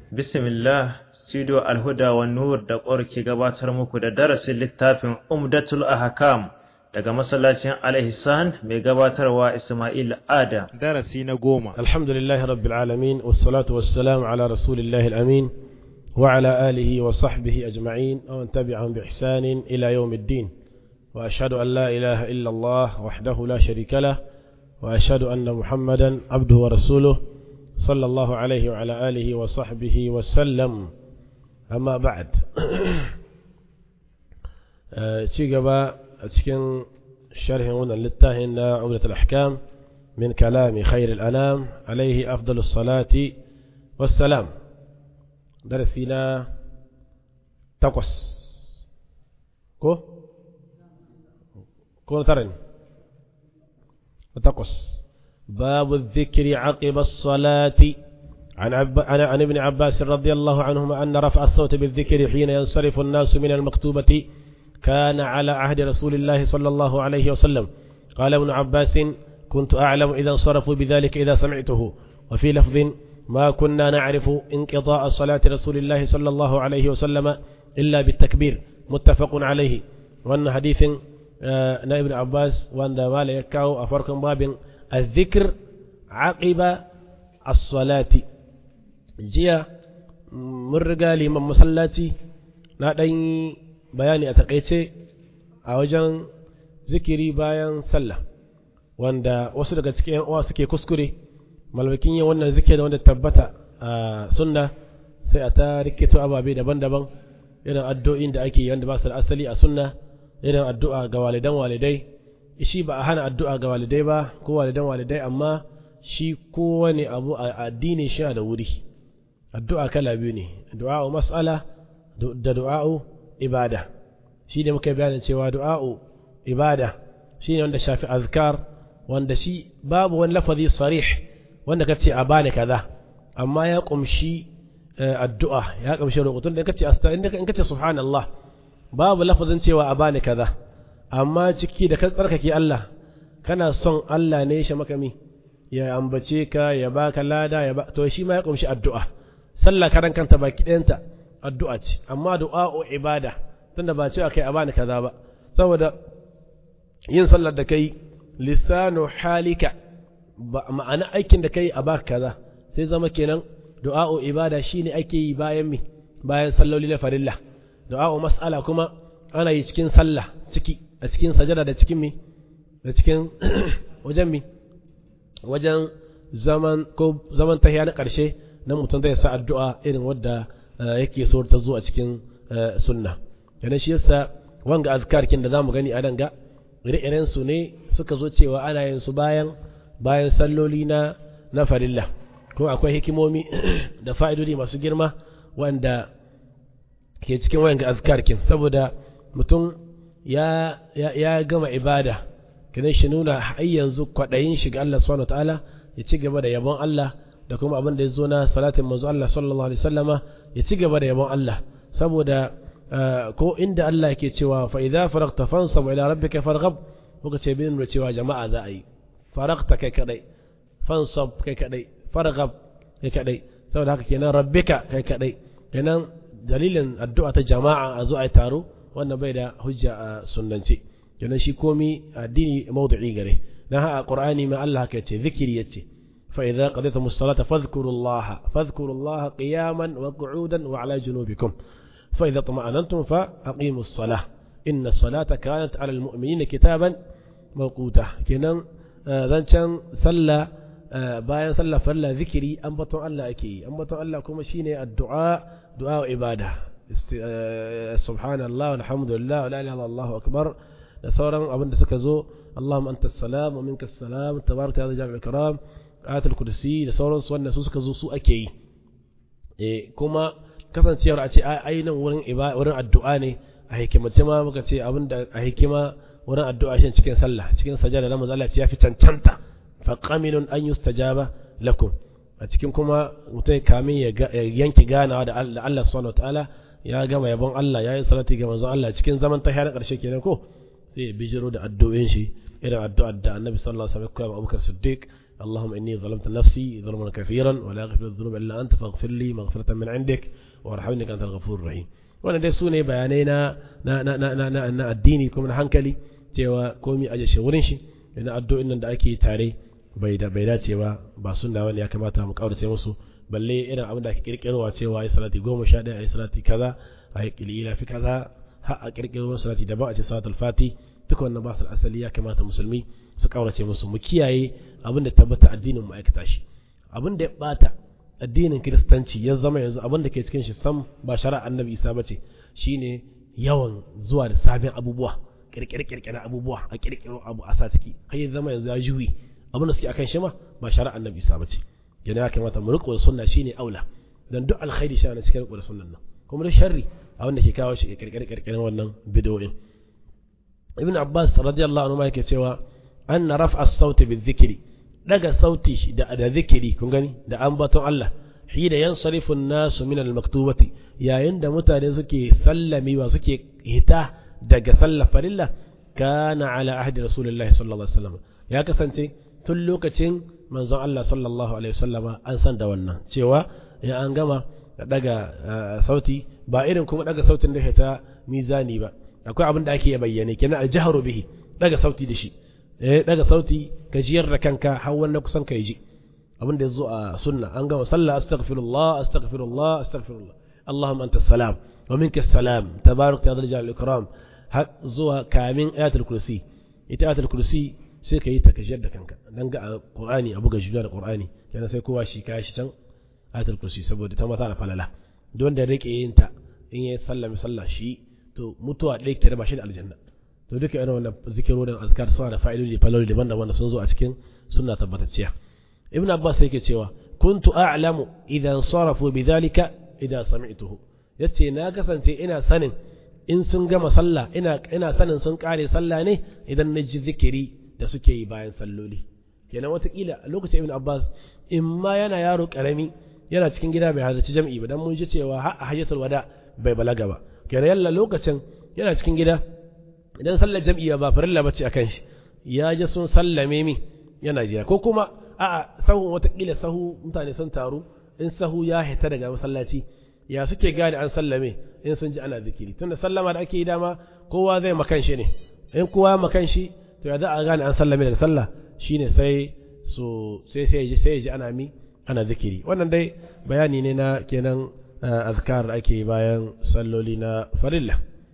Bismillah, Studio Alhuda wa Nur da ƙwar ke gabatar muku da darasin littafin Umdatul Ahkam daga masallacin Al-Ihsan mai gabatarwa Ismail Adam. darasi na goma الحمد لله رب العالمين والصلاة والسلام على رسول الله الأمين وعلى آله وصحبه أجمعين ومن تبعهم بإحسان إلى يوم الدين وأشهد أن لا إله إلا الله وحده لا شريك له وأشهد أن محمدا عبده ورسوله صلى الله عليه وعلى آله وصحبه وسلم أما بعد شيء أتكن شرح هنا للتاهن عملة الأحكام من كلام خير الأنام عليه أفضل الصلاة والسلام درسنا تقص كو كو ترن تقص باب الذكر عقب الصلاة عن, عب... عن... عن ابن عباس رضي الله عنهما أن رفع الصوت بالذكر حين ينصرف الناس من المكتوبة كان على عهد رسول الله صلى الله عليه وسلم قال ابن عباس كنت أعلم إذا انصرفوا بذلك إذا سمعته وفي لفظ ما كنا نعرف انقضاء صلاة رسول الله صلى الله عليه وسلم إلا بالتكبير متفق عليه وأن حديث na ibn Abbas wanda mala ya kawo a farkon babin azzikir aqiba as-salati jiya mun riga liman masallaci na ɗan bayani a takaice a wajen zikiri bayan sallah wanda wasu daga cikin yan uwa suke kuskure malmakin yin wannan zikiri wanda tabbata a sunna sai a ta rikito ababe daban-daban irin addu'o'in da ake wanda ba su da asali a sunna irin addu'a ga walidan walidai shi ba a hana addu'a ga walidai ba ko walidan walidai amma shi kowane abu a addini shi da wuri addu'a kala biyu ne du'a'u mas'ala da du'a'u ibada shi ne muka bayanin cewa du'a'u ibada shi ne wanda shafi azkar wanda shi babu wani lafazi sarih wanda ka ce a bani kaza amma ya kumshi addu'a ya kumshi roƙotun da kace in kace subhanallah babu lafazin cewa a bani kaza amma ciki da ka tsarkake Allah kana son Allah ne shi makami ya ambace ka ya baka lada ya ba to shi ma ya kumshi addu'a sallah karan kanta baki ɗayanta addu'a ce amma du'a'u ibada tunda ba cewa kai a bani kaza ba saboda yin sallar da kai lisanu halika ma'ana aikin da kai a baka kaza sai zama kenan du'a'u ibada shine ake yi bayan mi bayan salloli na farilla du'a'u mas'ala kuma ana yi cikin sallah ciki a cikin sajada da cikin mi da cikin wajen mi wajen zaman ko zaman tahiya na ƙarshe nan mutum zai sa addu'a irin wadda yake so ta zo a cikin sunna yana shi yasa wanga azkarkin da zamu gani a nan ga ire-iren su ne suka zo cewa ana yin su bayan bayan salloli na na farilla ko akwai hikimomi da fa'idodi masu girma wanda ke cikin wayan ga azkarkin saboda mutum ya, ya, ya gama ibada kinan shi nuna har yanzu kwaɗayin shiga Allah subhanahu ta'ala ya ci gaba da yabon Allah da kuma abin da ya zo na salatin manzo Allah sallallahu alaihi wasallama ya ci gaba da yabon Allah saboda ko inda Allah yake cewa fa idza faragta fansab ila rabbika farghab muka ce bin da cewa jama'a za a yi faragta kai kadai fansab kai kadai farghab kai kadai saboda haka kenan rabbika kai kadai kenan dalilin addu'a ta jama'a a zo a yi taro wannan bai da hujja a sunnance kenan shi komi addini mawdu'i gare dan haka qur'ani ma Allah haka yace zikiri yace fa idza qadaytum as-salata fadhkurullaha fadhkurullaha qiyaman wa qu'udan wa ala junubikum fa idza tuma'anantum fa aqimus salah inna as-salata kanat 'ala al-mu'minina kitaban mawquta kenan zancan sallah bayan sallah farla zikiri ambaton Allah ake yi ambaton Allah kuma shine addu'a du'a ibada subhanallah walhamdulillah wala ilaha illallah akbar da sauran abin da suka zo Allahumma anta salam wa minka salam tabaraka ya jami'ul karam ayatul kursi da sauran su wanda su suka zo su ake yi eh kuma kasancewar a ce ainihin wurin wurin addu'a ne a hikimace ma muka ce abin da a hikima wurin addu'a shi cikin sallah cikin sajada na manzo Allah ya fi cancanta fa qaminun an yustajaba lakum a cikin kuma mutum kamin ya yanki ganawa da Allah subhanahu wataala ya gama yabon Allah ya yi salati ga manzon Allah cikin zaman tahiya na ƙarshe kenan ko sai ya bijiro da addu'o'in shi irin addu'ar da Annabi sallallahu alaihi wasallam ya koya Abubakar Siddiq اللهم إني ظلمت نفسي ظلما كثيرا ولا يغفر الذنوب إلا أنت فاغفر لي مغفرة من عندك وارحمني أنت الغفور الرحيم wannan dai su ne bayanai na na na na na na addini kuma na hankali cewa komi aje shi wurin shi ina addu'o'in nan da ake tare bai da bai dace ba ba sunna wani ya kamata mu kaurace musu balle irin abin da ake kirkirowa cewa ai salati goma sha ɗaya ai salati kaza ai qilila fi kaza har a kirkiro salati daban a ce salatul fati duka wannan ba su asali ya kamata musulmi su kaurace musu mu kiyaye abin da tabbata addinin mu aikata shi abin da ya bata addinin kiristanci ya zama yanzu abin da ke cikin shi sam ba shari'a annabi isa bace shine yawan zuwa da sabin abubuwa kirkire kirkire abubuwa a kirkiro abu a sa ciki har ya zama yanzu ya juyi abin da suke akan shi ma ba shari'a annabi isa bace yana ya kamata mu riko sunna shine aula dan duk alkhairi shi ne cikin riko da sunnan nan kuma da sharri abin da ke kawo shi kirkire kirkire wannan bid'o'in ibn abbas radiyallahu anhu ma yake cewa anna raf'a as-sauti bi-dhikri daga sauti da da zikiri kun gani da ambaton Allah hida yansarifu an-nasu min al-maktubati yayin da mutane suke sallami wa suke hita daga sallar farilla kana ala ahdi rasulullahi sallallahu alaihi wasallam ya kasance tun lokacin manzon Allah sallallahu alaihi wasallam an san da wannan cewa in an gama daga sauti ba irin kuma daga sautin da ta mizani ba akwai abin da ake bayyane kenan al-jahru bihi daga sauti da shi eh daga sauti ka jiyar da kanka har wannan kusan ka ji abin da yazo a sunna an gama sallah astaghfirullah astaghfirullah astaghfirullah allahumma anta salam wa minka salam tabarak ya dal ikram har zuwa kamin ayatul kursi ita ayatul kursi sai ka yi ta ka jiyar da kanka dan ga qur'ani abu ga juda da qur'ani kenan sai kowa shi kai shi can ayatul kursi saboda ta mata da falala don da rike yin ta in yayi sallami sallah shi to mutuwa ɗaya ke raba shi da aljanna to duka irin wannan zikirorin azkar suna da fa'idodi faloli daban-daban da sun zo a cikin sunna tabbatacciya ibn abbas yake cewa kuntu a'lamu idan sarafu bidhalika idan sami'tuhu yace na kasance ina sanin in sun gama sallah ina ina sanin sun kare sallah ne idan na ji zikiri da suke yi bayan salloli kenan watakila a lokacin ibn abbas in ma yana yaro karami yana cikin gida bai halarci jam'i ba dan mun ji cewa har a hajjatul wada bai balaga ba kenan yalla lokacin yana cikin gida idan sallar jam'iyya ba farilla bace akan shi ya ji sun sallame mi yana jiya ko kuma a'a sahu watakila sahu mutane sun taru in sahu ya hita daga masallaci ya suke gane an sallame in sun ji ana zikiri tunda sallama da ake yi dama kowa zai makan shi ne in kowa makan shi to ya za a gane an sallame daga sallah shine sai so sai sai ji sai ji ana mi ana zikiri wannan dai bayani ne na kenan azkar da ake bayan salloli na farilla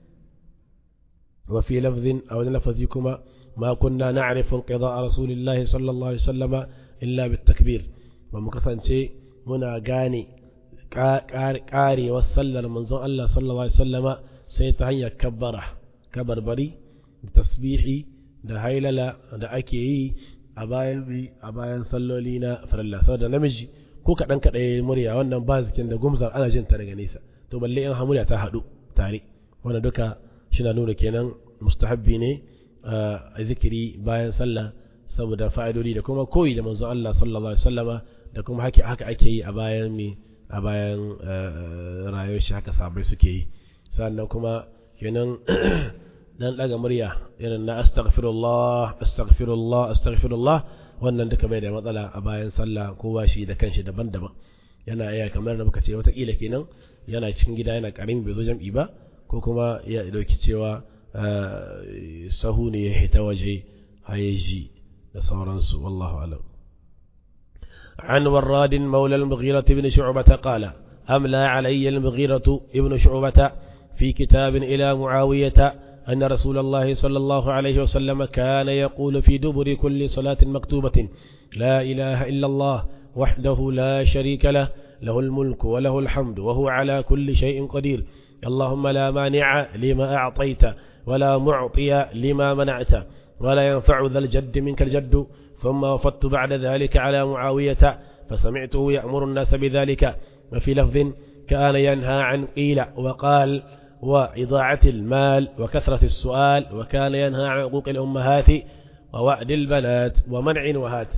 وفي لفظ أو لفظكما ما كنا نعرف انقضاء رسول الله صلى الله عليه وسلم إلا بالتكبير ومكسن شيء منا غاني قاري وصلى منزون الله صلى الله عليه وسلم سيتهيا كبره كبربري تسبيحي da hailala da ake yi a bayan bi a bayan salloli na farilla saboda namiji ko kaɗan kaɗai murya wannan ba zikin da gumzar ana jin ta daga nesa to balle in hamuriya ta haɗu tare wannan duka shina nuna kenan mustahabbi ne a zikiri bayan sallah saboda fa'idodi da kuma koyi da manzo Allah sallallahu alaihi wasallama da kuma haka haka ake yi a bayan mi a bayan rayuwar shi haka sabai suke yi sannan kuma kenan dan daga murya irin na astaghfirullah astaghfirullah astaghfirullah wannan duka bai da matsala a bayan sallah kowa shi da kanshi daban-daban yana iya kamar da muka ce watakila kenan yana cikin gida yana karin bai zo jam'i ba ko kuma ya dauki cewa sahu ne ya hita waje hayeji da sauransu wallahu alam عن وراد مولى المغيرة بن شعبة قال أملى علي المغيرة ابن شعبة في كتاب إلى معاوية أن رسول الله صلى الله عليه وسلم كان يقول في دبر كل صلاة مكتوبة لا إله إلا الله وحده لا شريك له له الملك وله الحمد وهو على كل شيء قدير اللهم لا مانع لما أعطيت ولا معطي لما منعت ولا ينفع ذا الجد منك الجد ثم وفدت بعد ذلك على معاوية فسمعته يأمر الناس بذلك وفي لفظ كان ينهى عن قيل وقال وإضاعة المال وكثرة السؤال وكان ينهى عن عقوق الأمهات ووعد البنات ومنع وهات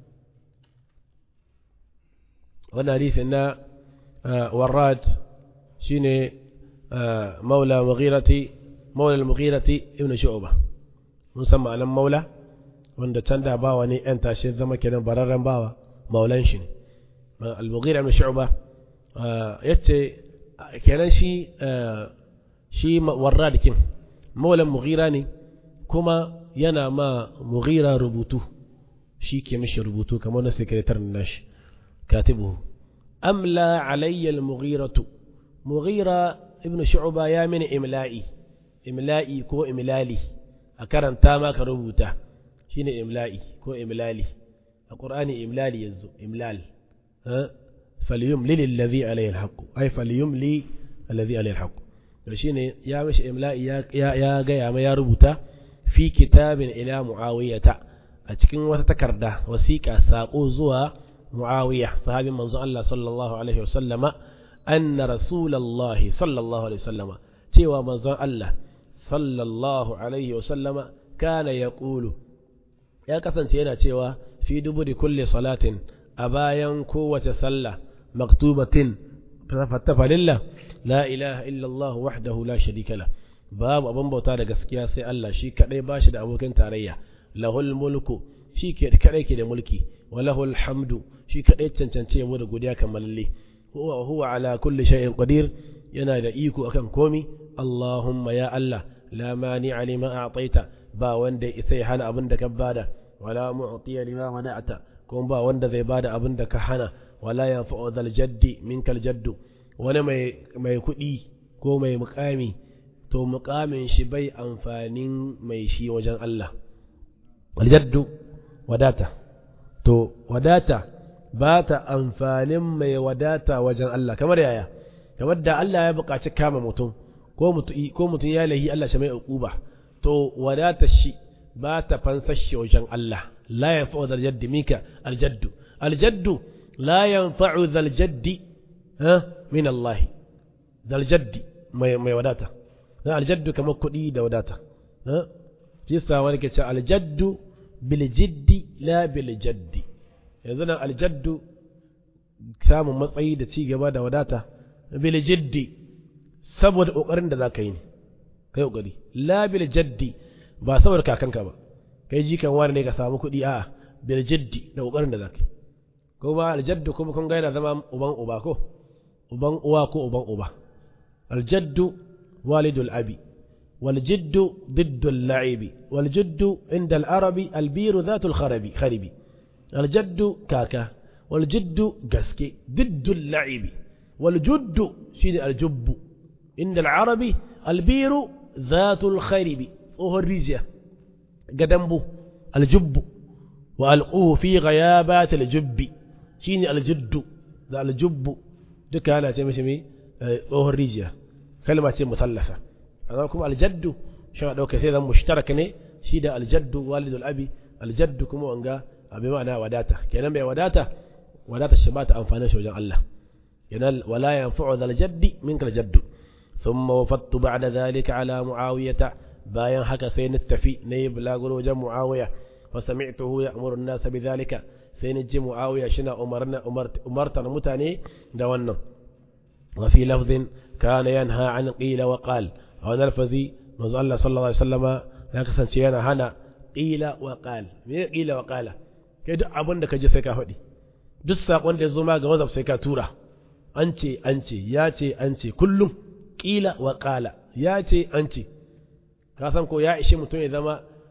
والحديث أن وراد شيني مولى مغيرة مولى المغيرة ابن شعبة مسمى على مولى wanda can da bawa ne yan tashi zama kenan bararren bawa maulan shi ne al-mughira ibn shu'ba yace kenan shi shi warradikin maulan mughira ne kuma yana ma mughira rubutu shi ke mishi rubutu kamar na sekretar nashi katibuhu amla alayya al-mughiratu mughira ibn shu'ba ya mini imla'i imla'i ko imlali a karanta maka rubuta shine imla'i ko imlali a qur'ani imlali yanzu imlal ha falyumli alladhi alayhi alhaq ay falyumli alladhi alayhi alhaq to shine ya mishi imla'i ya ya ga ya ya rubuta fi kitabin ila muawiyata a cikin wata takarda wasiqa sako zuwa muawiya sahabin manzon Allah sallallahu alaihi wasallama anna rasulullahi sallallahu alaihi wasallama cewa manzon Allah sallallahu alaihi wasallama kana yaqulu ya kasance yana cewa fi duburi kulli salatin a bayan kowace sallah maktubatin falillah la ilaha illallah wahdahu la sharika la babu abin bauta da gaskiya sai Allah shi kadai bashi da abokin tarayya lahul mulku shi ke kadai ke da mulki wa lahul hamdu shi kadai cancance mu da godiya kamalalle huwa huwa ala kulli shay'in qadir yana da iko akan komi Allahumma ya Allah la mani'a lima a'taita ba wanda sai hana abin da ka bada wala mu'tiya lima mana'ata kuma ba wanda zai bada abin da ka hana wala yanfa'u dhal jaddi minkal jaddu wani mai mai kuɗi ko mai mukami to mukamin shi bai amfanin mai shi wajen Allah aljaddu wadata to wadata ba ta amfanin mai wadata wajen Allah kamar yaya kamar da Allah ya buƙaci kama mutum ko mutum ko mutum ya lahi Allah shi mai uquba to wadata shi ba ta fansar shi wajen Allah la yanfa'u dhal jaddi minka aljaddu aljaddu la yanfa'u dhal jaddi ha min Allah dhal jaddi mai mai wadata dan aljaddu kamar kuɗi da wadata ha shi sa wani ke ce aljaddu bil jiddi la bil jaddi yanzu nan aljaddu samun matsayi da ci gaba da wadata bil jiddi saboda kokarin da zaka yi ne kai kokari la bil jaddi ba saboda kakanka ba kai jikan wani ne ka samu kuɗi a bil jiddi da kokarin da zaka yi ko ba aljaddu kuma kun ga yana zama uban uba ko uban uwa ko uban uba aljaddu walidul abi والجد ضد اللعب والجد عند العرب البير ذات الخرب خربي الجد كاكا والجد قسكي ضد اللعب والجد شيد الجب عند العرب البير ذات الخرب وهو الريزيا قدمبو الجب وألقوه في غيابات الجب شين الجد ذا الجب دكا أنا تمشي وهو الريزيا كلمة مثلثة amma kuma aljaddu shi ɗauka sai zan mushtarak ne shi da aljaddu walidul abi aljaddu kuma wanga abin ma'ana wadata kenan bai wadata wadata shi ba ta amfani shi wajen Allah kenan wala yanfa'u dhal jaddi minka aljaddu thumma wafattu ba'da dhalika ala muawiyata bayan haka sai ni tafi ne bulaguro wajen muawiya fa sami'tuhu ya'muru an-nas bidhalika sai ni ji muawiya shina umarna umartar mutane da wannan wa fi lafdhin kana yanha an qila wa qala a wani alfazi manzo Allah sallallahu alaihi wasallama ya kasance yana hana qila wa qal me qila wa qala kai duk abin da kaje sai ka faɗi duk sakon da ya zo ma ga WhatsApp sai ka tura an ce an ce ya ce an ce kullum qila wa qala ya ce an ce ka san ko ya ishe mutum ya zama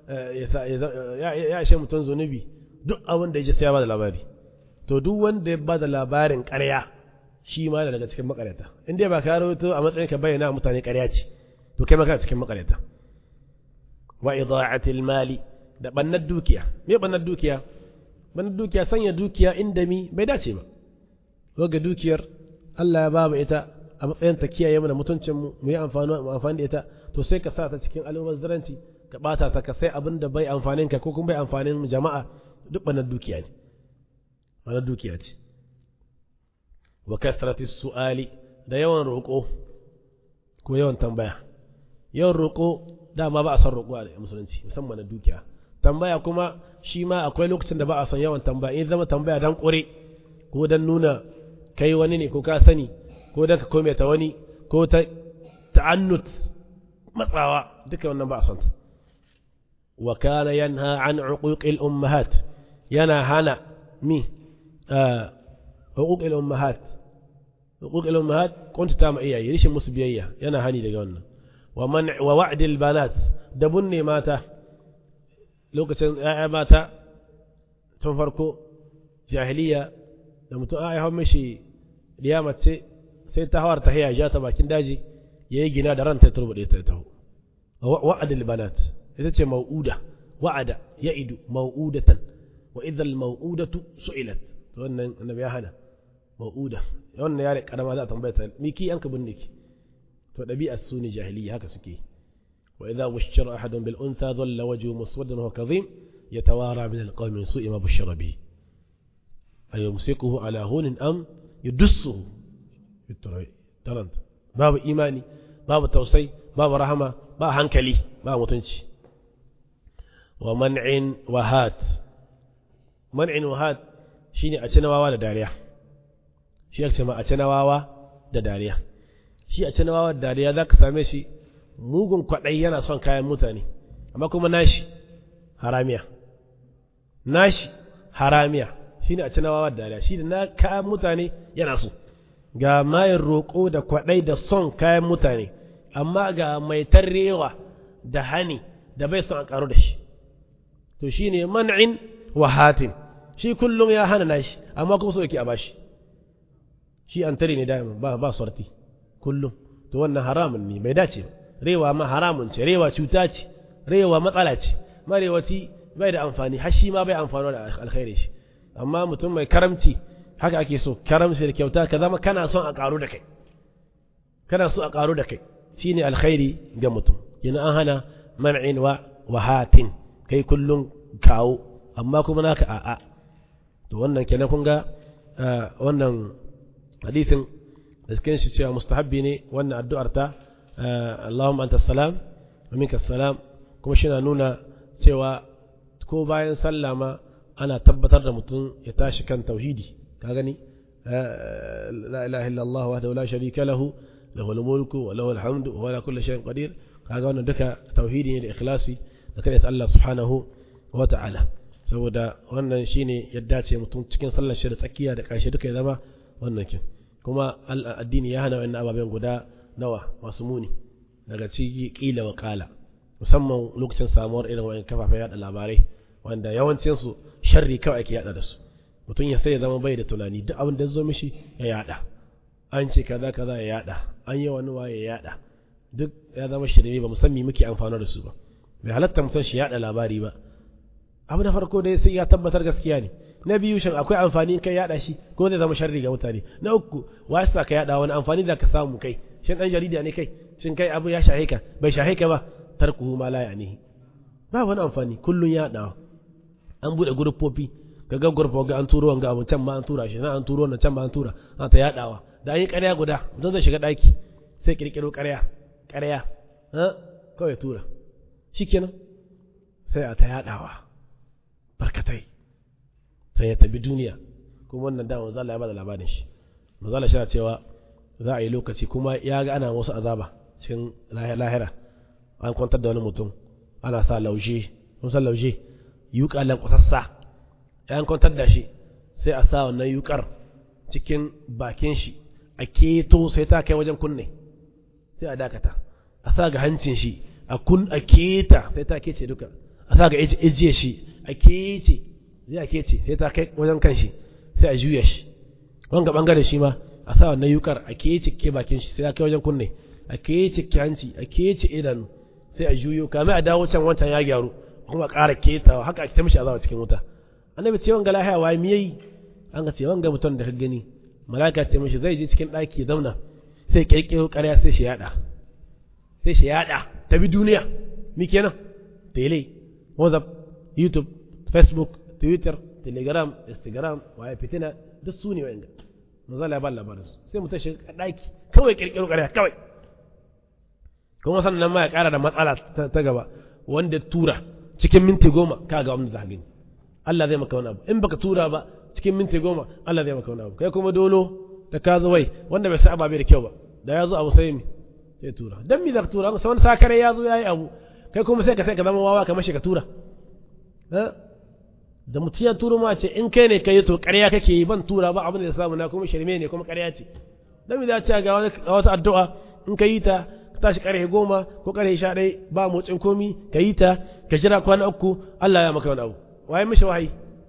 ya ishe mutum zunubi duk abin da ya ji sai ya ba da labari to duk wanda ya ba da labarin ƙarya shi ma daga cikin makaryata in dai ba ka rawaito a matsayin ka bayyana mutane ƙarya ce to kai maka cikin makareta wa ida'atil mali da bannar dukiya me bannar dukiya bannar dukiya sanya dukiya inda mi bai dace ba ga dukiyar Allah ya ba mu ita a matsayin ta kiyaye mana mutuncin mu mu yi amfani mu amfani da ita to sai ka sa ta cikin almubazzaranci ka bata ta ka sai abin da bai amfanin ka ko kuma bai amfanin jama'a duk bannar dukiya ne bannar dukiya ce wa kasratis su'ali da yawan roƙo ko yawan tambaya yawan roƙo dama ba a son roƙo a musulunci musamman na dukiya tambaya kuma shi ma akwai lokacin da ba a son yawan tambaya in zama tambaya dan ƙure ko dan nuna kai wani ne ko ka sani ko dan ka kome ta wani ko ta ta'annut matsawa duka wannan ba a son ta wa kana yanha an uquqil ummahat yana hana mi uquqil ummahat uquqil ummahat kunta ta ma iyaye rishin musu biyayya yana hani daga wannan wa man wa wa'dil banat da bunne mata lokacin ‘ya'ya mata tun farko jahiliya da mutum a haifar mishi diya mace sai ta hawar ta haya ja ta bakin daji ya yi gina da ranta ya turbuɗe ta taho wa'adil banat ita ce mau'uda wa'ada ya idu mau'udatan wa idhal mau'udatu su'ilat to wannan annabi ya hana mau'uda wannan yare karama za a tambaya ta miki yanka binne ki to ɗabi'ar su ne jahiliya haka suke yi وإذا بشر أحد بالأنثى ظل وجهه مسودا وهو كظيم يتوارى من القوم من سوء ما بشر به أيمسكه على هون أم يدسه ترند باب إيماني باب توصي باب رحمة باب هنكلي باب متنشي ومنع وهات منع وهات shine a cinawawa da dariya shi ake ma a cinawawa da dariya shi a cinawawa da dariya za ka same shi mugun kwaɗayi yana son kayan mutane amma kuma nashi haramiya nashi haramiya shine a cinawa da dariya shi da na kayan mutane yana so ga mayin roƙo da kwaɗai da son kayan mutane amma ga mai tarrewa da hani da bai son a ƙaru da shi to shine man'in wa hatin shi kullum ya hana nashi amma kuma so yake a bashi shi an tare ne da ba ba sorti kullum to wannan haramun ne bai dace ba rewa ma haramun ce rewa cuta ce rewa matsala ce marewaci bai da amfani har shi ma bai amfano da alkhairi shi amma mutum mai karamci haka ake so karamci da kyauta ka zama kana son a karu da kai kana so a karu da kai shine alkhairi ga mutum yana an hana man'in wa wahatin kai kullum kawo amma kuma naka a'a to wannan kenan kun ga wannan hadisin da cikin shi cewa mustahabbi ne wannan addu'ar ta Allahumma anta salam wa minka salam kuma shi na nuna cewa ko bayan sallah ma ana tabbatar da mutum ya tashi kan tauhidi ka gani la ilaha illallah wahdahu la sharika lahu lahu al-mulku wa lahu al-hamdu wa ala kulli shay'in qadir kaga wannan duka tauhidi ne da ikhlasi da kai Allah subhanahu wa ta'ala saboda wannan shine yadda ce mutum cikin sallar shi da tsakiya da ƙarshe duka ya zama wannan kin kuma addini ya hana wannan ababen guda nawa masu muni daga ciki kila wa kala musamman lokacin samuwar irin wayan kafafen yada labarai wanda yawancin su sharri kawai ake yada da su mutum ya sai ya zama bai da tunani duk abin da zo mishi ya yada an ce kaza kaza ya yada an yi wani waye ya yada duk ya zama shirme ba musamman muke amfana da su ba bai halatta mutum shi yada labari ba abu na farko dai sai ya tabbatar gaskiya ne na biyu shin akwai amfani kai yada shi ko zai zama sharri ga mutane na uku wa yasa ka yada wani amfani da ka samu kai shin dan jarida ne kai shin kai abu ya shahe ka bai shahe ka ba tarkuhu ma la ya'nihi ba wani amfani kullun yadawa an bude gurfofi ka ga gurfo ga an turo wanga abu can ma an tura shi na an turo wannan can ma an tura an ta yadawa da an yi ƙarya guda don zai shiga daki sai kirkiro ƙarya ƙarya ha kawai tura shikenan sai a ta yadawa barkatai sai ya tabi duniya kuma wannan da manzo Allah ya bada labarin shi manzo Allah shi cewa za a yi lokaci kuma ya ga ana wasu azaba cikin lahira an kwantar da wani mutum ana sa lauje mun san lauje yuka lan kusassa an kwantar da shi sai a sa wannan yukar cikin bakin shi a keto sai ta kai wajen kunne sai a dakata a sa ga hancin shi a kun a keta sai ta kece duka a sa ga ijiye shi a kece zai a kece sai ta kai wajen kan shi sai a juya shi wanga bangare shi ma a sa wannan yukar a kece ke bakin shi sai ta kai wajen kunne a kece ke hanci a kece idanu sai a juyo kame a dawo can wancan ya gyaru kuma ƙara ketawa haka ake ta mishi azawa cikin wuta annabi ce wanga lahiya wa mi yayi an ga ce wanga mutum da ka gani malaka ce mishi zai je cikin ɗaki ya zauna sai kirkiro ƙarya sai shi yada sai shi yada ta bi duniya mi kenan tele whatsapp youtube facebook twitter telegram instagram waye fitina duk su ne wa'anda mazala ya ba labarin su sai mutum shi ɗaki kawai kirkiro ƙarya kawai kuma sannan ma ya ƙara da matsala ta gaba wanda tura cikin minti goma ka ga wanda za ka gani Allah zai maka wani abu in baka tura ba cikin minti goma Allah zai maka wani abu kai kuma dolo da ka zo wai wanda bai sa ababe da kyau ba da ya zo abu sai mi sai tura dan mi za ka tura masa wani sakare ya zo ya yi abu kai kuma sai ka sai ka zama wawa kamar shi ka tura da mutum ya turo ma ce in kai ne kai to ƙarya kake yi ban tura ba abin da ya samu na kuma shirme ne kuma ƙarya ce dan me za ta ga wata addu'a in ka yi ta ka tashi ƙarfe goma ko ƙarfe sha ɗaya ba motsin komi ka yi ta ka jira kwana uku Allah ya maka wani abu waye mishi wahayi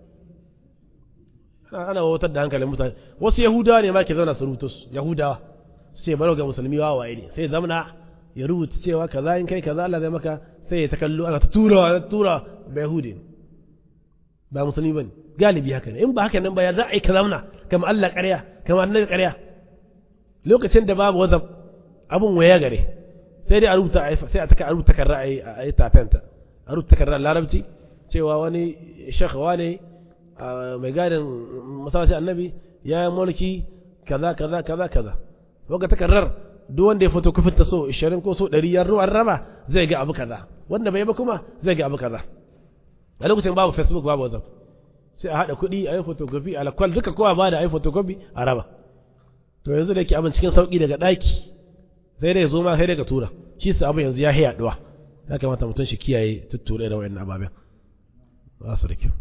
ana wautar da hankalin mutane wasu yahudawa ne ma ke zauna su rubuta su yahudawa sai baro ga musulmi wawaye ne sai zamana ya rubuta cewa kaza in kai kaza Allah zai maka sai ya ta kallo ana ta tura tura ba yahudi ne ba musulmi bane galibi haka ne in ba haka nan ba ya za a yi kazamna kama Allah ƙarya kama annabi ƙarya lokacin da babu wazab abun waya gare sai dai a rubuta sai a taka a rubuta kan ra'ayi a yi tafenta a rubuta kan larabci cewa wani shekhawa ne mai gadin masallacin annabi ya yi mulki kaza kaza kaza kaza wanda takarrar duk wanda ya fito kufin ta so 20 ko so 100 yan ruwan raba zai ga abu kaza wanda bai ba kuma zai ga abu kaza a lokacin babu facebook babu whatsapp sai a haɗa kuɗi a yi photocopy a lakwal duka kowa ba da a yi photocopy a raba to yanzu da yake abin cikin sauƙi daga ɗaki sai dai zo ma sai dai ka tura shi su abin yanzu ya yi yaɗuwa ya kamata mutum shi kiyaye tutture da wayannan ababen ba su da kyau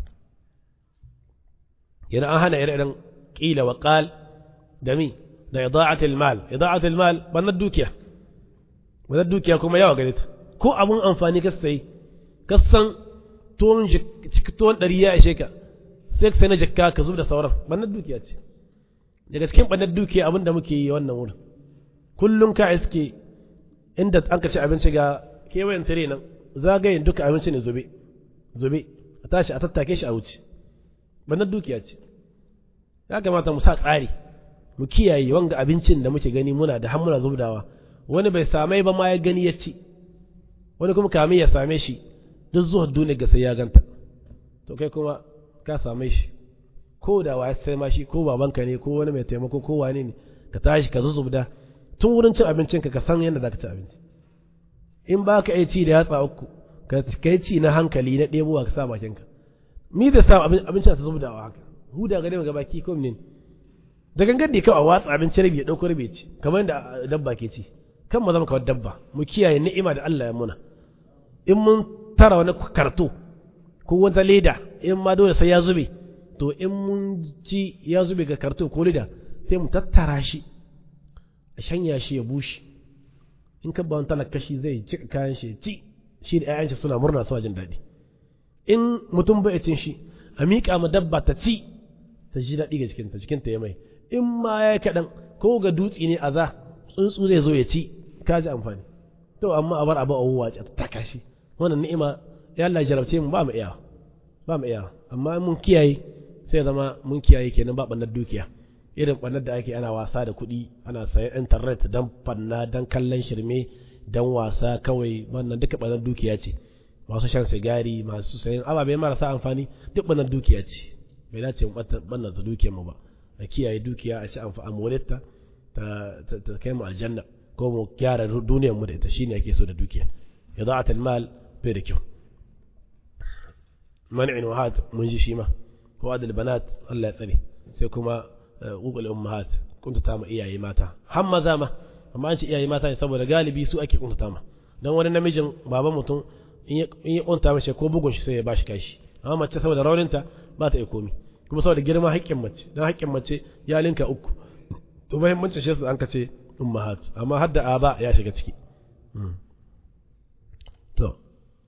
yana an hana ire-iren ƙila wa ƙal da mi da ida'atul mal ida'atul mal bannar dukiya bannar dukiya kuma yawa gare ta ko abun amfani ka sai ka san tuwon tuwon ɗari ya ishe ka sai ka sai na jakka ka zub da sauran bannar dukiya ce daga cikin bannar dukiya abin da muke yi wannan wurin kullum ka iske inda an ka ci abinci ga kewayen tare nan zagayen duka abinci ne zube zube a tashi a tattake shi a wuce bannar dukiya ce ya kamata mu sa tsari mu kiyaye wanga abincin da muke gani muna da hammuna zubdawa wani bai samai ba ma ya gani ya ci wani kuma kamin ya same shi duk zuwa duniya ga sai ya ganta to kai kuma ka same shi ko da wa sai ma shi ko babanka ne ko wani mai taimako ko wane ne ka tashi ka zuzubda tun wurin cin abincin ka ka san yadda za ka ci abinci in ba ka iya ci da yatsa uku ka yi ci na hankali na ɗebowa ka sa bakinka mi da sa abincin ta zubdawa haka huda gare mu gabaki ko ne da gangan da kawai a watsa abinci rabi ya dauko rabi ci kamar yadda dabba ke ci kan mu zama kawai dabba mu kiyaye ni'ima da Allah ya muna in mun tara wani karto ko wata leda in ma dole sai ya zube to in mun ci ya zube ga karto ko leda sai mu tattara shi a shanya shi ya bushe in ka ba wani talakashi zai cika kayan shi ci shi da 'ya'yan shi suna murna suna jin daɗi in mutum bai cin shi a miƙa ma dabba ta ci ta ji daɗi ga cikinta cikinta ya mai in ma ya kaɗan ko ga dutse ne a za tsuntsu zai zo ya ci ka ji amfani to amma a bar abu a wuwa ta taka shi wannan ni'ima ya Allah jarabce mu ba mu iya ba mu iya amma mun kiyaye sai zama mun kiyaye kenan ba bannar dukiya irin bannar da ake ana wasa da kuɗi ana sayan internet dan fanna dan kallon shirme dan wasa kawai wannan duka bannar dukiya ce masu shan sigari masu sayan ababe marasa amfani duk bannar dukiya ce bai dace mu bannar da dukiyar mu ba a kiyaye dukiya a ci amfani ta ta kai mu aljanna ko mu gyara duniyar mu da ita shine ake so da dukiya ida'at al-mal bai da kyau man'in wahat mun ji shi ma ko adal banat Allah ya tsare sai kuma uqul ummahat kuntuta ma iyaye mata har maza ma amma an ce iyaye mata ne saboda galibi su ake kuntuta ma dan wani namijin baban mutum in ya kunta mace ko bugun shi sai ya bashi kashi amma mace saboda rauninta ba ta iya komi kuma saboda girma haƙƙin mace dan haƙƙin mace ya linka uku to muhimmancin shi su an ka ce ummahat amma hadda aba ya shiga ciki to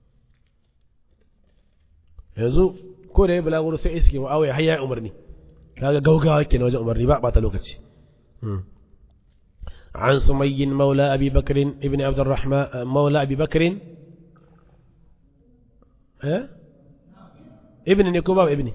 yanzu ko da ya bulaguro sai iske ma'awaya har ya umarni kaga gaugawa kenan wajen umarni ba bata lokaci عن سمي مولى أبي بكر ابن عبد الرحمن مولى أبي بكر ها ابن نيكوبا ابني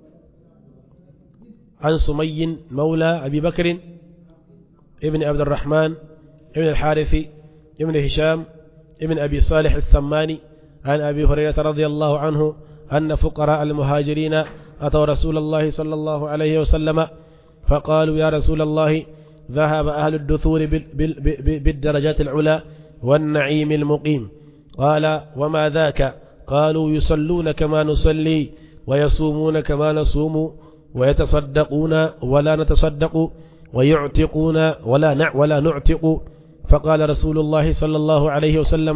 عن سمي مولى أبي بكر ابن عبد الرحمن ابن الحارث ابن هشام ابن أبي صالح السماني عن أبي هريرة رضي الله عنه أن فقراء المهاجرين أتوا رسول الله صلى الله عليه وسلم فقالوا يا رسول الله ذهب أهل الدثور بالدرجات العلى والنعيم المقيم قال وما ذاك قالوا يصلون كما نصلي ويصومون كما نصوم ويتصدقون ولا نتصدق ويعتقون ولا نع ولا نعتق فقال رسول الله صلى الله عليه وسلم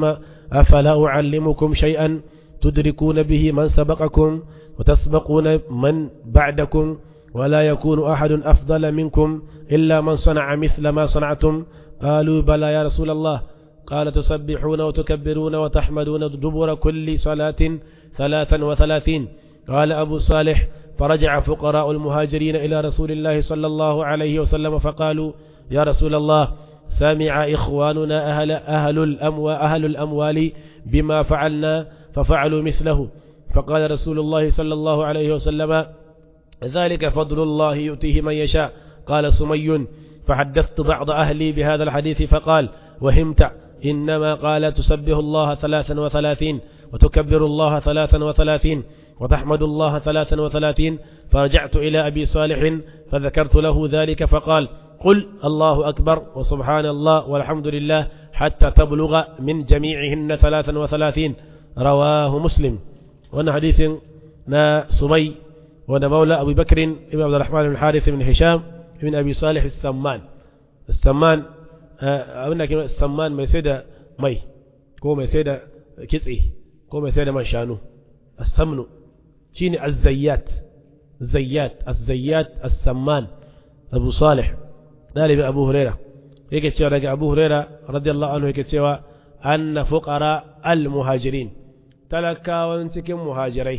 أفلا أعلمكم شيئا تدركون به من سبقكم وتسبقون من بعدكم ولا يكون أحد أفضل منكم إلا من صنع مثل ما صنعتم قالوا بلى يا رسول الله قال تسبحون وتكبرون وتحمدون دبر كل صلاة ثلاثا وثلاثين قال أبو صالح فرجع فقراء المهاجرين إلى رسول الله صلى الله عليه وسلم فقالوا يا رسول الله سمع إخواننا أهل, أهل, الأمو أهل الأموال بما فعلنا ففعلوا مثله فقال رسول الله صلى الله عليه وسلم ذلك فضل الله يؤتيه من يشاء قال سمي فحدثت بعض أهلي بهذا الحديث فقال وهمت إنما قال تسبه الله ثلاثا وثلاثين وتكبر الله ثلاثا وثلاثين وتحمد الله ثلاثا وثلاثين فرجعت إلى أبي صالح فذكرت له ذلك فقال قل الله أكبر وسبحان الله والحمد لله حتى تبلغ من جميعهن ثلاثا وثلاثين رواه مسلم وأن حديث نا سمي وأن مولى أبي بكر بن عبد الرحمن بن الحارث بن هشام بن أبي صالح السمان السمان abin da samman mai sai da mai ko mai sai da kitse ko mai sai da man shanu as-samnu shine az-zayyat zayyat az-zayyat as-samman Abu Salih dalibi Abu Huraira yake cewa daga Abu Huraira radiyallahu anhu yake cewa anna fuqara al-muhajirin talakawan cikin muhajirai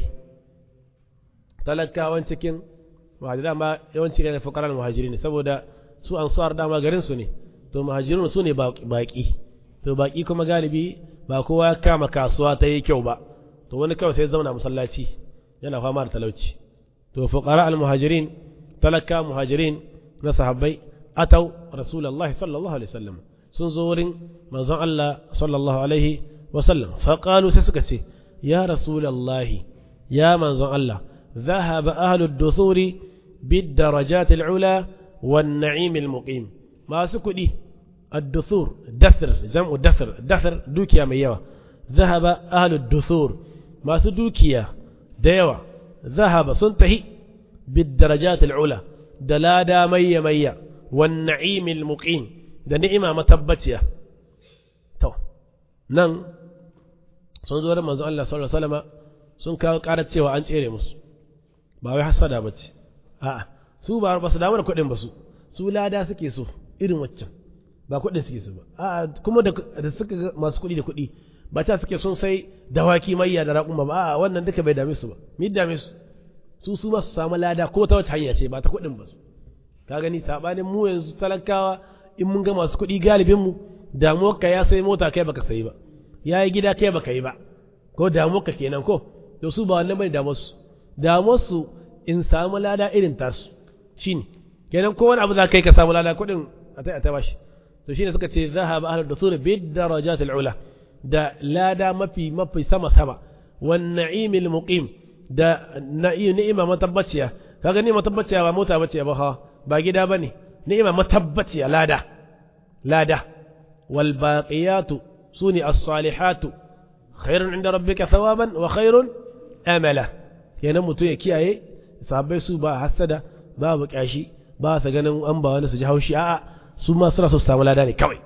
talakawan cikin muhajirai ma yawanci ne fuqara al-muhajirin saboda su ansar dama garin su ne to muhajirun su ne baki to baki kuma galibi ba kowa ya kama kasuwa ta yi kyau ba to wani kawai sai zauna masallaci yana fama da talauci to fuqara al muhajirin talaka muhajirin na sahabbai atau rasulullahi sallallahu alaihi wasallam sun zo wurin manzon Allah sallallahu alaihi wasallam fa qalu sai suka ce ya rasulullahi ya manzon Allah ذهب أهل الدثور بالدرجات العلى والنعيم المقيم masu kuɗi الدثور دثر جمع دثر دثر دوكيا mai yawa ذهب أهل الدثور masu dukiya da yawa ذهب sun tahi بالدرجات العلى da lada mayya mayya والنعيم المقيم da ni'ima matabbaciya to nan sun zo da manzo Allah sallallahu alaihi wasallam sun kawo ƙarar cewa an tsere musu ba wai hasada bace a'a su ba ba su damu da kuɗin ba su su lada suke so irin waccan ba kuɗin suke so ba a kuma da suka ga masu kuɗi da kuɗi ba ta suke sun sai dawaki mayya da raƙuma ba a wannan duka bai dame su ba mi dame su su su ma su samu lada ko ta wace hanya ce ba ta kuɗin ba su ka gani sabanin mu yanzu talakawa in mun ga masu kuɗi galibin mu damuwar ka ya sai mota kai baka sayi ba ya yi gida kai baka yi ba ko damuwar ka kenan ko to su ba wannan bane damuwar su damuwar su in samu lada irin tasu shine kenan ko wani abu za ka yi ka samu lada kuɗin a ta ta bashi to shine suka ce zahaba ahlud dusur bid darajat al ula da lada mafi mafi sama sama wan na'im al muqim da ni'ima matabbaciya kaga ni matabbaciya ba mota bace ba ha ba gida bane ni'ima matabbaciya lada lada wal baqiyatu suni as salihatu khairun inda rabbika thawaban wa khairun amala kenan mutum ya kiyaye sahabbai su ba hasada babu kyashi ba su ganin an ba wani su ji haushi a'a su ma suna so su samu lada ne kawai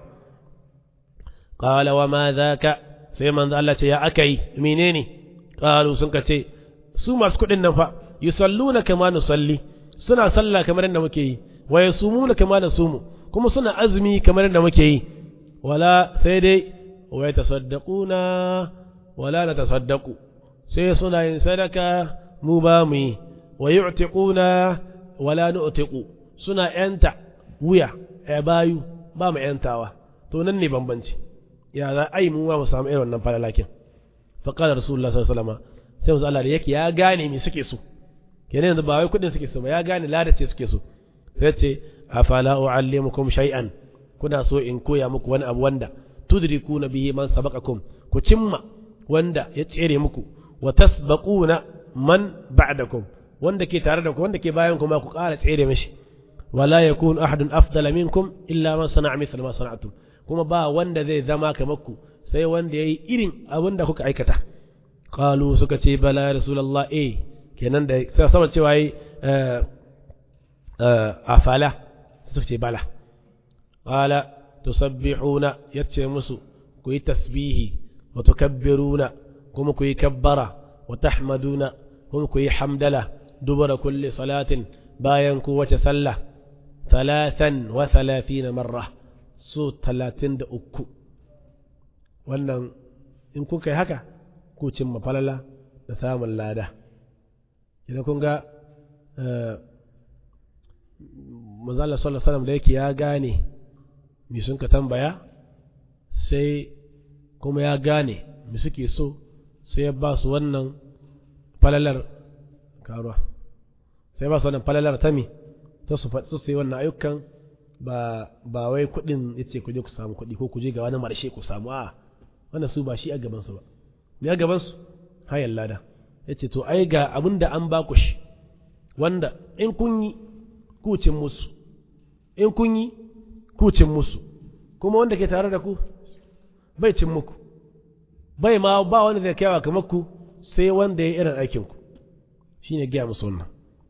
qala wa ma dhaka sai manzo Allah ce ya akai menene qalu sun ka ce su masu kudin nan fa yusalluna kama nusalli suna sallah kamar yadda muke yi wa yasumuna kama nasumu kuma suna azumi kamar yadda muke yi wala sai dai wa yatasaddaquna wala natasaddaqu sai suna yin sadaka mu ba mu yi wa yu'tiquna wala nu'tiqu suna yanta wuya ya bayu ba mu yantawa to nan ne bambanci ya za ai mu ma mu samu irin wannan falalakin fa qala rasulullah sallallahu alaihi wasallam sai manzo Allah yake ya gane me suke so kenan yanzu ba wai kudin suke so ba ya gane lada ce suke so sai ce afala uallimukum shay'an kuna so in koya muku wani abu wanda tudrikuna bihi man sabaqakum ku cimma wanda ya tsere muku wa tasbaquna man ba'dakum wanda ke tare da ku wanda ke bayan ku ma ku ƙara tsere mishi wala yakun ahadun afdala minkum illa man sana'a mithla ma sana'tum kuma ba wanda zai zama kamar ku sai wanda yayi irin abin da kuka aikata qalu suka ce bala ya rasulullah eh kenan da sama cewa yi afala suka ce bala qala tusabbihuna yace musu ku yi tasbihi wa tukabbiruna kuma ku yi kabbara wa tahmaduna kuma ku yi hamdala dubara kulli salatin bayan ku wace sallah talatan wa thalathina marra so talatin da uku wannan in kuka yi haka ku cimma falala da samun lada idan kun ga manzala sallallahu alaihi da yake ya gane mi sun ka tambaya sai kuma ya gane mi suke so sai ya ba su wannan falalar karuwa sai ba su wannan falalar ta mi ta su su sai wannan ayyukan ba ba wai kuɗin yace ku je ku samu kuɗi ko ku je ga wani marshe ku samu a wannan su ba shi a gaban su ba me a gaban su hayan lada yace to ai ga abin da an ba ku shi wanda in kun yi kucin musu in kun yi kucin musu kuma wanda ke tare da ku bai cin muku bai ma ba wanda zai kyawa kamar ku sai wanda ya irin aikin ku shine giya musu wannan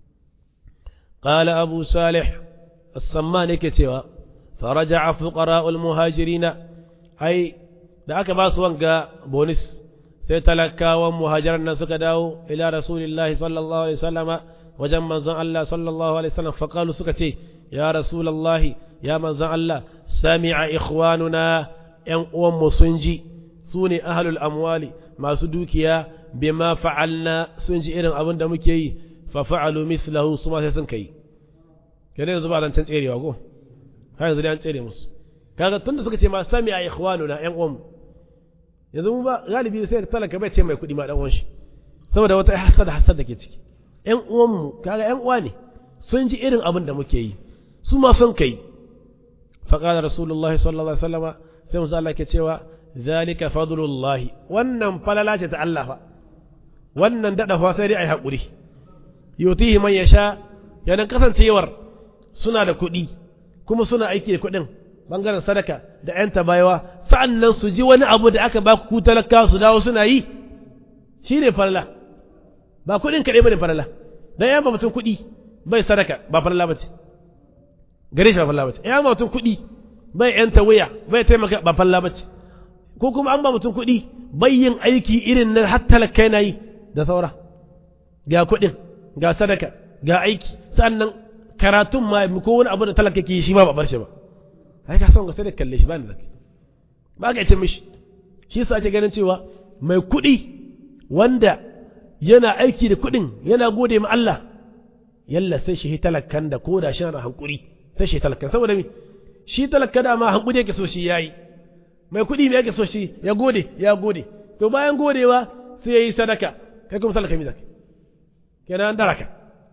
qala abu salih as-samman yake cewa faraja'a fuqara'ul muhajirina ai da aka ba su wanga bonus sai talakawan muhajiran nan suka dawo ila rasulillahi sallallahu alaihi wasallama wajen manzon Allah sallallahu alaihi wasallam faqalu suka ce ya rasulullahi ya manzon Allah sami'a ikhwanuna yan uwan mu sun ji su ne ahlul amwali masu dukiya bima fa'alna sun ji irin abin da muke yi fa fa'alu mithlahu su ma sai sun kai kenan yanzu ba dan can tserewa ko har yanzu dai an tsere musu kaga tunda suka ce ma sami'a ikhwanuna yan uwan mu yanzu mu ba galibi sai talaka bai ce mai kuɗi ma dan uwan shi saboda wata hasada hasada ke ciki ƴan uwanmu kaga ƴan uwa ne sun ji irin abin da muke yi su ma sun kai faqala rasulullahi sallallahu alaihi wasallama sai musa Allah ke cewa zalika fadlullahi wannan falala ce ta Allah fa wannan dada fa sai dai ai hakuri yutihi man yasha yanan kasancewar suna da kuɗi kuma suna aiki da kuɗin bangaren sadaka da ƴan tabayawa sa'annan su ji wani abu da aka ba ku talaka su dawo suna yi shine falala ba kuɗin kaɗai bane farala dan ya ba mutum kuɗi bai sadaka ba farala bace gare shi ba farala bace ya ba mutum kuɗi bai yanta wuya bai taimaka ba farala bace ko kuma an ba mutum kuɗi bai yin aiki irin na har talaka yana yi da saura ga kuɗin ga sadaka ga aiki sannan karatun ma ko wani abu da talaka ke yi shi ma ba bar shi ba ai ka san ga sai da kalle shi ba ni zaki ba ka ce mishi shi yasa ake ganin cewa mai kuɗi wanda yana aiki da kuɗin yana gode ma Allah yalla sai shi talakkan da ko da shi na hankuri sai shi talakkan saboda mi shi talakka da ma hankuri yake so shi yayi mai kuɗi me yake so shi ya gode ya gode to bayan godewa sai yayi sadaka kai kuma talaka mi zaka kenan an daraka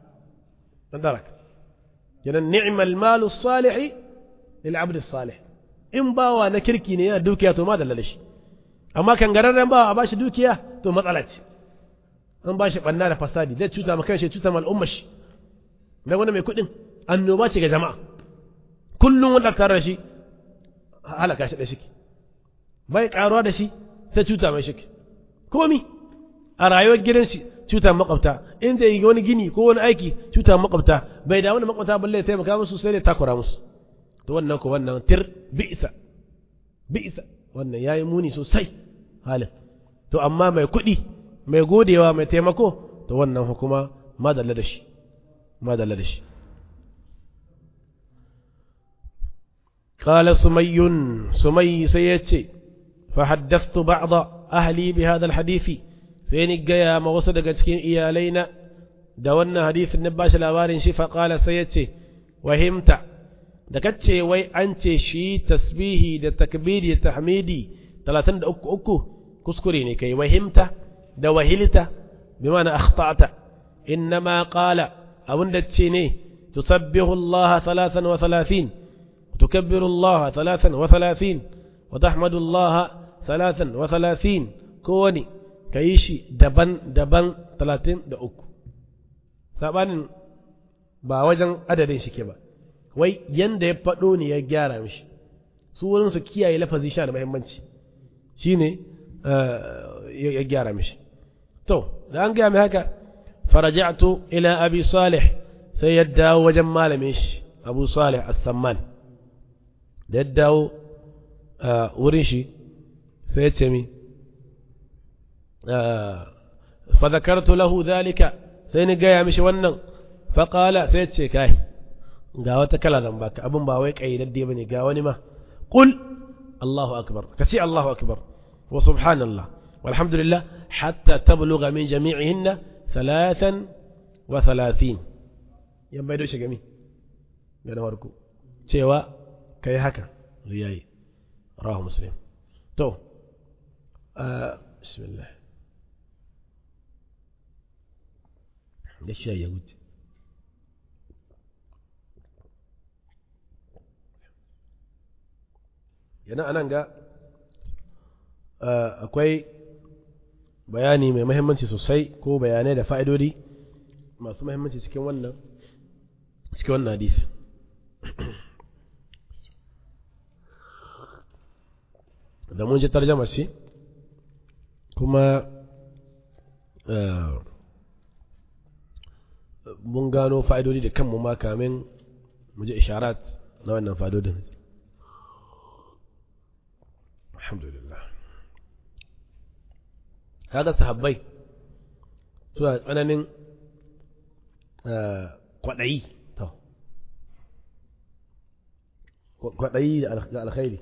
an daraka kenan ni'mal malu salih lil abd salih in bawa na kirki ne yana dukiya to ma dallale shi amma kan gararren bawa a bashi dukiya to matsala ce an ba shi ɓanna da fasadi zai cuta ma kanshi cuta ma al'ummar shi na wani mai kuɗin annoba ce ga jama'a kullum wanda tare da shi halaka shi da shi bai karuwa da shi sai cuta mai shi komi a rayuwar gidan shi cuta makwabta in zai yi wani gini ko wani aiki cuta makwabta bai da wani makwabta balle taimaka musu sai dai takura musu to wannan ko wannan tir bi'isa bi'isa wannan yayi muni sosai halin to amma mai kuɗi mai godewa mai taimako to wannan hukuma madalla da shi madalla da shi قال سمي سمي سيتي فحدثت بعض أهلي بهذا الحديث سيني جاء ما وصل cikin iyalaina da wannan hadisin na bashi labarin shi faqala sai yace wahimta da kace wai an ce shi tasbihi da takbiri da tahmidi 33 kuskure ne kai wahimta da wahilta bi mana akhta'ta innama qala abun da ce ne tusabbihu Allah 33 tukabbiru Allah 33 wa tahmadu Allah 33 kowani kayi shi daban-daban 33 sabanin ba wajen adadin shi ke ba wai yanda ya faɗo ne ya gyara mishi su wurin su kiyaye lafazi sha da muhimmanci shine ya gyara mishi to da an gaya mai haka faraja'tu ila abi salih sai ya dawo wajen malamin shi abu salih as-samman da ya dawo wurin shi sai ya ce mi fa zakartu lahu dhalika sai ni gaya mishi wannan fa qala sai ce kai ga wata kala zan baka abin ba wai kaidadde bane ga wani ma qul Allahu akbar kace Allahu akbar wa subhanallah walhamdulillah hatta tablugha min jami'ihinna thalathan wa thalathin yan bai doshi gami ga na farko cewa kai haka riyayi rawahu muslim to bismillah da shi ya wuce yana anan ga akwai bayani mai mahimmanci sosai ko bayanai da fa'idodi masu mahimmanci cikin wannan cikin wannan hadisi da mun ji tarjama shi kuma mun gano fa'idodi da kanmu ma kamin mu ji isharat na wannan fa'idodin alhamdulillah kaga sahabbai suna tsananin kwaɗayi kwaɗayi da alkhairi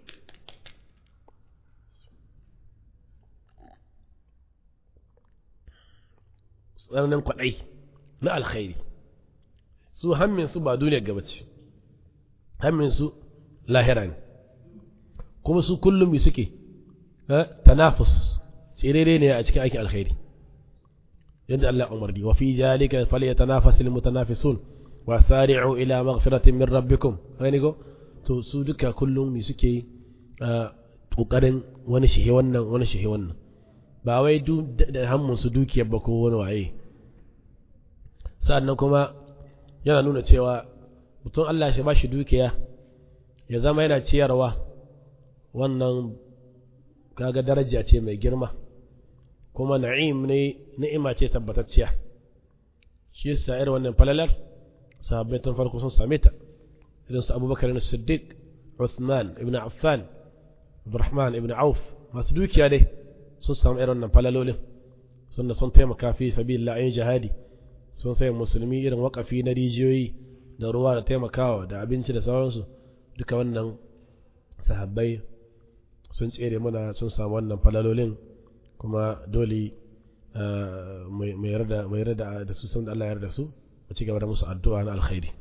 tsananin kwaɗayi na alkhairi su hammin su ba duniyar gaba ce hammin su lahira ne kuma su kullum suke tanafus tsirere ne a cikin aikin alkhairi yadda Allah umarni wa fi jalika falyatanafasul mutanafisun wa sari'u ila maghfiratin min rabbikum gani go to su duka kullum mi suke kokarin wani shihe wannan wani shihe wannan ba wai da hammun su dukiyar ba ko wani waye sa'annan kuma yana nuna cewa mutum Allah shi ba shi dukiya ya zama yana ciyarwa wannan kaga daraja ce mai girma kuma na'im ne ni'ima ce tabbatacciya shi yasa irin wannan falalar sahabbai tun farko sun same ta irin su abubakar ibn siddiq Uthman ibn Affan Abdurrahman ibn Auf masu dukiya dai sun samu irin wannan falalolin sunna sun taimaka fi sabilillah ayin jihadi sun sai musulmi irin wakafi na rijiyoyi da ruwa da taimakawa da abinci da sauransu duka wannan sahabbai sun tsere mana sun samu wannan falalolin kuma dole mai yarda da su sun da Allah ya yarda su a ci gaba da musu addu'a na alkhairi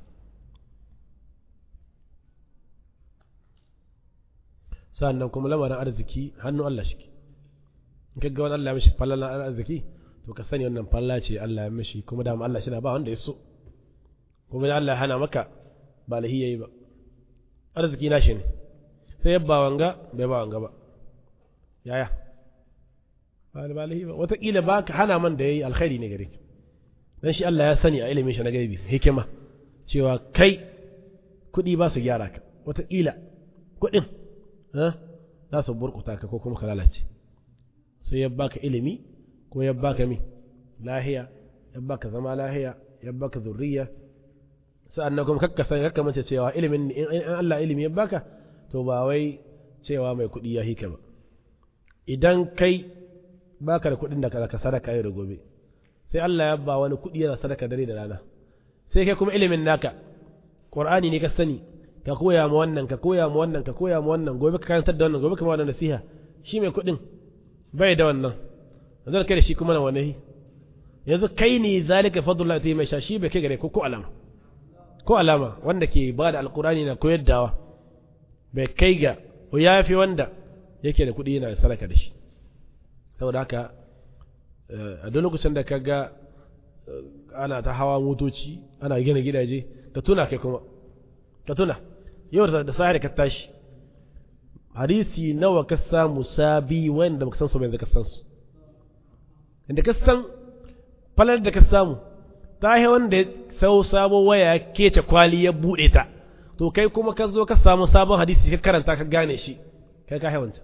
sannan kuma lamarin arziki hannun Allah shi in ka ga wani Allah ya mishi falalan arziki to ka sani wannan falla ce Allah ya mishi kuma da Allah shi na ba wanda ya so kuma da Allah ya hana maka ba lahi yayi ba arziki na shi ne sai ya ba wanga bai ba wanga ba yaya ba da ba lahi ba wataƙila ba ka hana man da yayi alkhairi ne gare ki dan shi Allah ya sani a ilimin shi na gaibi hikima cewa kai kuɗi ba su gyara ka wataƙila kuɗin za su burkuta ka ko kuma ka lalace sai ya baka ilimi ko ya baka mi lahiya ya baka zama lahiya ya baka zurriya sa'annan kuma kakka san kakka mace cewa ilimin in Allah ilimi ya baka to ba wai cewa mai kuɗi ya hika ba idan kai baka da kuɗin da ka sadaka yau da gobe sai Allah ya ba wani kuɗi yana sadaka dare da rana sai kai kuma ilimin naka Qur'ani ne ka sani ka koya ma wannan ka koya ma wannan ka koya ma wannan gobe ka karantar da wannan gobe ka ma wannan nasiha shi mai kuɗin bai da wannan zan kai da shi kuma na wani yanzu kai ne zalika fadlullah ta mai sha shi bai kai gare ko ko alama ko alama wanda ke ba da alqur'ani na koyar dawa bai kai ga ko yafi wanda yake da kuɗi yana sadaka da shi saboda haka a duk lokacin da ka ga ana ta hawa motoci ana gina gidaje ka tuna kai kuma ka tuna yau da sahari ka tashi hadisi nawa ka samu sabi wanda baka san su bai ka san su inda ka san falar da ka samu ta yi wanda ya sau sabo waya kece kwali ya buɗe ta to kai kuma ka zo ka samu sabon hadisi ka karanta ka gane shi kai ka haiwanta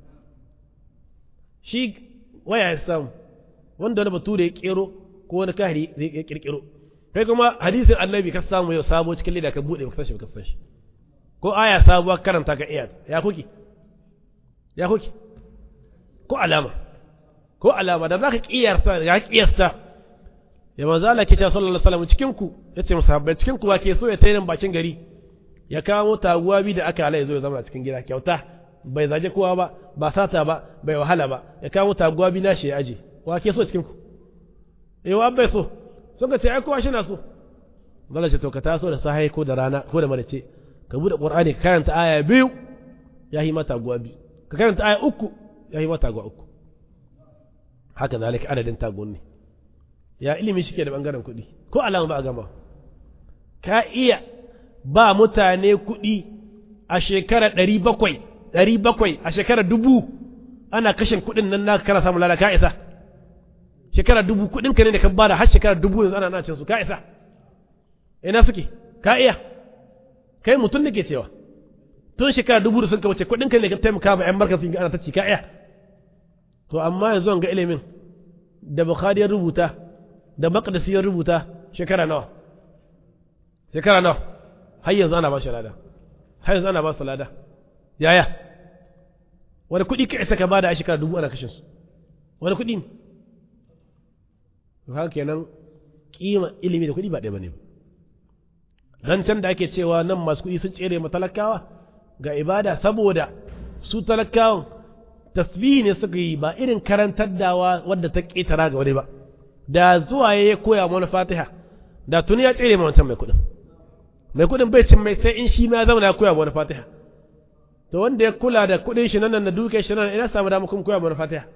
shi waya ya samu wanda wani bature ya kero ko wani kahiri ya kirkiro kai kuma hadisin annabi ka samu yau sabo cikin leda ka buɗe ka san shi ka san shi ko aya sabuwa karanta ka iya ya kuki ya kuki ko alama ko alama da zaka kiyarta ga kiyasta ya manzo Allah ke cewa sallallahu alaihi wasallam cikin ku yace musabbai cikin ku ba ke so ya tayin bakin gari ya kawo taguwa bi da aka ala ya zo ya zama cikin gida kyauta bai zaje kowa ba ba sata ba bai wahala ba ya kawo taguwa bi nashi ya aje wa ke so cikin ku eh wa bai so sun ka ce ai kowa shi na so zalla ce to ka taso da sahai ko da rana ko da marace ka bude qur'ani ka karanta aya biyu ya yi mata taguwa biyu ka karanta aya uku ya yi mata taguwa uku haka zalika adadin tagun ne ya ilimi shi ke da bangaren kuɗi ko alama ba a gama ka iya ba mutane kuɗi a shekara ɗari bakwai ɗari bakwai a shekara dubu ana kashin kuɗin nan naka kana samun lada ka isa shekara dubu kuɗin ka ne da ka bada har shekara dubu yanzu ana nacin su ka isa ina suke ka iya kai mutum ne ke cewa tun shekara dubu da sun ka wuce kuɗin ka ne ka taimaka ma ƴan barka sun ana ta ci ka iya to amma yanzu ga ilimin da bukhari ya rubuta da maqdisi ya rubuta shekara nawa shekara nawa har yanzu ana ba shi lada har yanzu ana ba su lada yaya wani kuɗi ka isa ka bada a shekara dubu ana kashin su wani kuɗi ne haka kenan kima ilimi da kuɗi ba ɗaya bane dan can da ake cewa nan masu kuɗi sun tsere ma talakawa ga ibada saboda su talakawan tasbihi ne suka yi ba irin karantar dawa wadda ta ƙetara ga wani ba da zuwa ya koya mana fatiha da tuni ya tsere ma wancan mai kuɗin mai kuɗin bai cin mai sai in shi ma zauna ya koya mana fatiha to wanda ya kula da kuɗin shi nan da duke shi nan ina samu damar kuma koya mana fatiha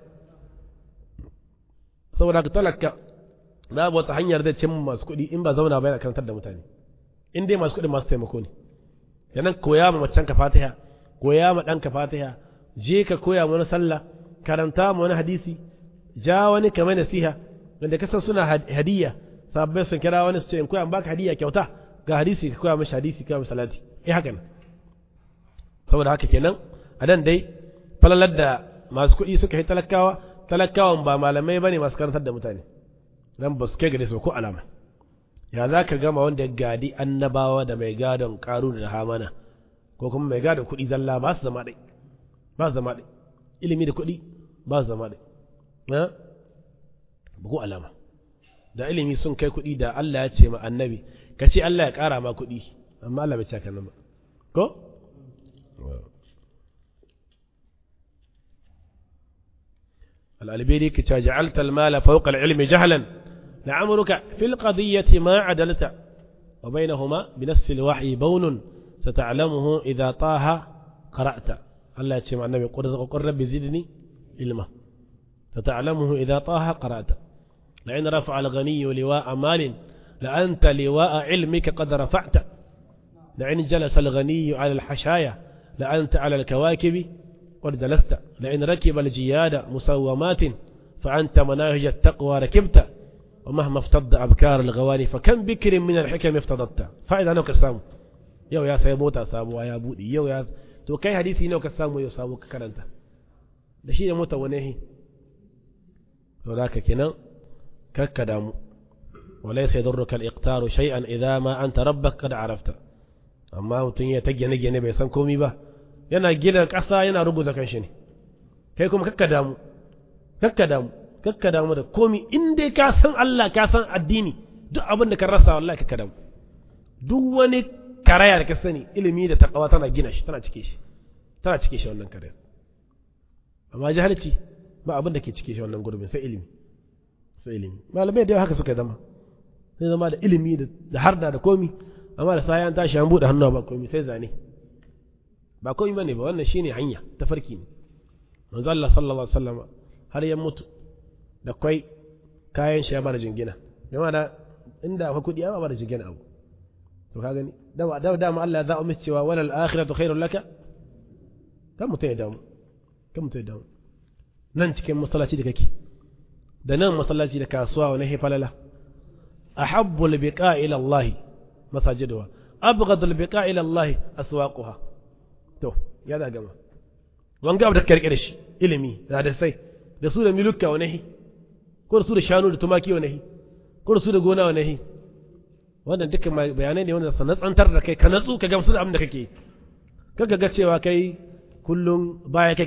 saboda ka talaka babu wata hanyar da cin masu kuɗi in ba zauna ba yana karantar da mutane in dai masu kuɗi masu taimako ne yanan koya ma macen ka fatiha koya ma ɗan ka fatiha je ka koya mana sallah karanta ma wani hadisi ja wani kamar nasiha wanda kasan suna hadiyya sabbai sun kira wani su ce in koya baka hadiyya kyauta ga hadisi ka koya mashi hadisi ka mashi salati eh haka ne saboda haka kenan a dan dai falalar da masu kuɗi suka yi talakawa talakawan ba malamai bane masu karantar da mutane dan ba su kai gare su ko alama ya za ka gama wanda ya gadi annabawa da mai gadon karu da hamana ko kuma mai gadon kuɗi zalla ba su zama ɗai ba su zama ɗai ilimi da kuɗi ba su zama ɗai ba ko alama da ilimi sun kai kuɗi da Allah ya ce ma annabi ka ce Allah ya ƙara ma kuɗi amma Allah bai ce haka nan ba ko الألبيري كتا جعلت المال فوق العلم جهلا لعمرك في القضية ما عدلت وبينهما بنفس الوحي بون ستعلمه إذا طه قرأت الله يتشمع النبي قل ربي زدني علما ستعلمه إذا طه قرأت لأن رفع الغني لواء مال لأنت لواء علمك قد رفعت لأن جلس الغني على الحشايا لأنت على الكواكب قد جلست لأن ركب الجياد مسومات فأنت مناهج التقوى ركبت ومهما افتض أبكار الغواني فكم بكر من الحكم افتضت فإذا نوك السامو يو يا سيموتا سامو يا بودي يو يا تو كاي حديثي نوك السامو يو سامو كرنتا da shi da mota wani to da ka kenan kakka damu وليس يضرك الإقتار شيئا إذا ما أنت ربك قد عرفت amma mutum ya ta gine-gine bai san komi ba yana gina ƙasa yana rubuta kan shi ne kai kuma kakka damu kakka damu kakka damu da komi in dai ka san Allah ka san addini duk abin da ka rasa wallahi kakka damu duk wani karaya da ka sani ilimi da takawa tana gina shi tana cike shi tana cike shi wannan karaya amma jahilci ba abin da ke cike shi wannan gurbin sai ilimi sai ilimi malamai da yawa haka suka zama sai zama da ilimi da harda da komi amma da sai an tashi an bude hannu ba komi sai zane ba komi bane ba wannan shine hanya ta farki ne manzo Allah sallallahu alaihi wasallam har ya mutu da kai kayan shi ya bada jingina jama'a da inda akwai kudi ya bada jingina abu to ka gani da da da ma Allah ya za'a mishi cewa wal akhiratu khairul laka kan mutai da mu kan mutai da mu nan cikin masallaci da kake da nan masallaci da kasuwa wani hefalala ahabbu albiqa ila Allah masajiduha abghad albiqa ila Allah aswaquha to ya da gama wanga abu da karkare shi ilimi da da sai da su da milukka wani ko da su da shanu da tumaki wani ko da su da gona wani wannan dukkan bayanai ne wanda sanatsantar da kai ka natsu ka gamsu da abin da kake kaga ga cewa kai kullum baya kake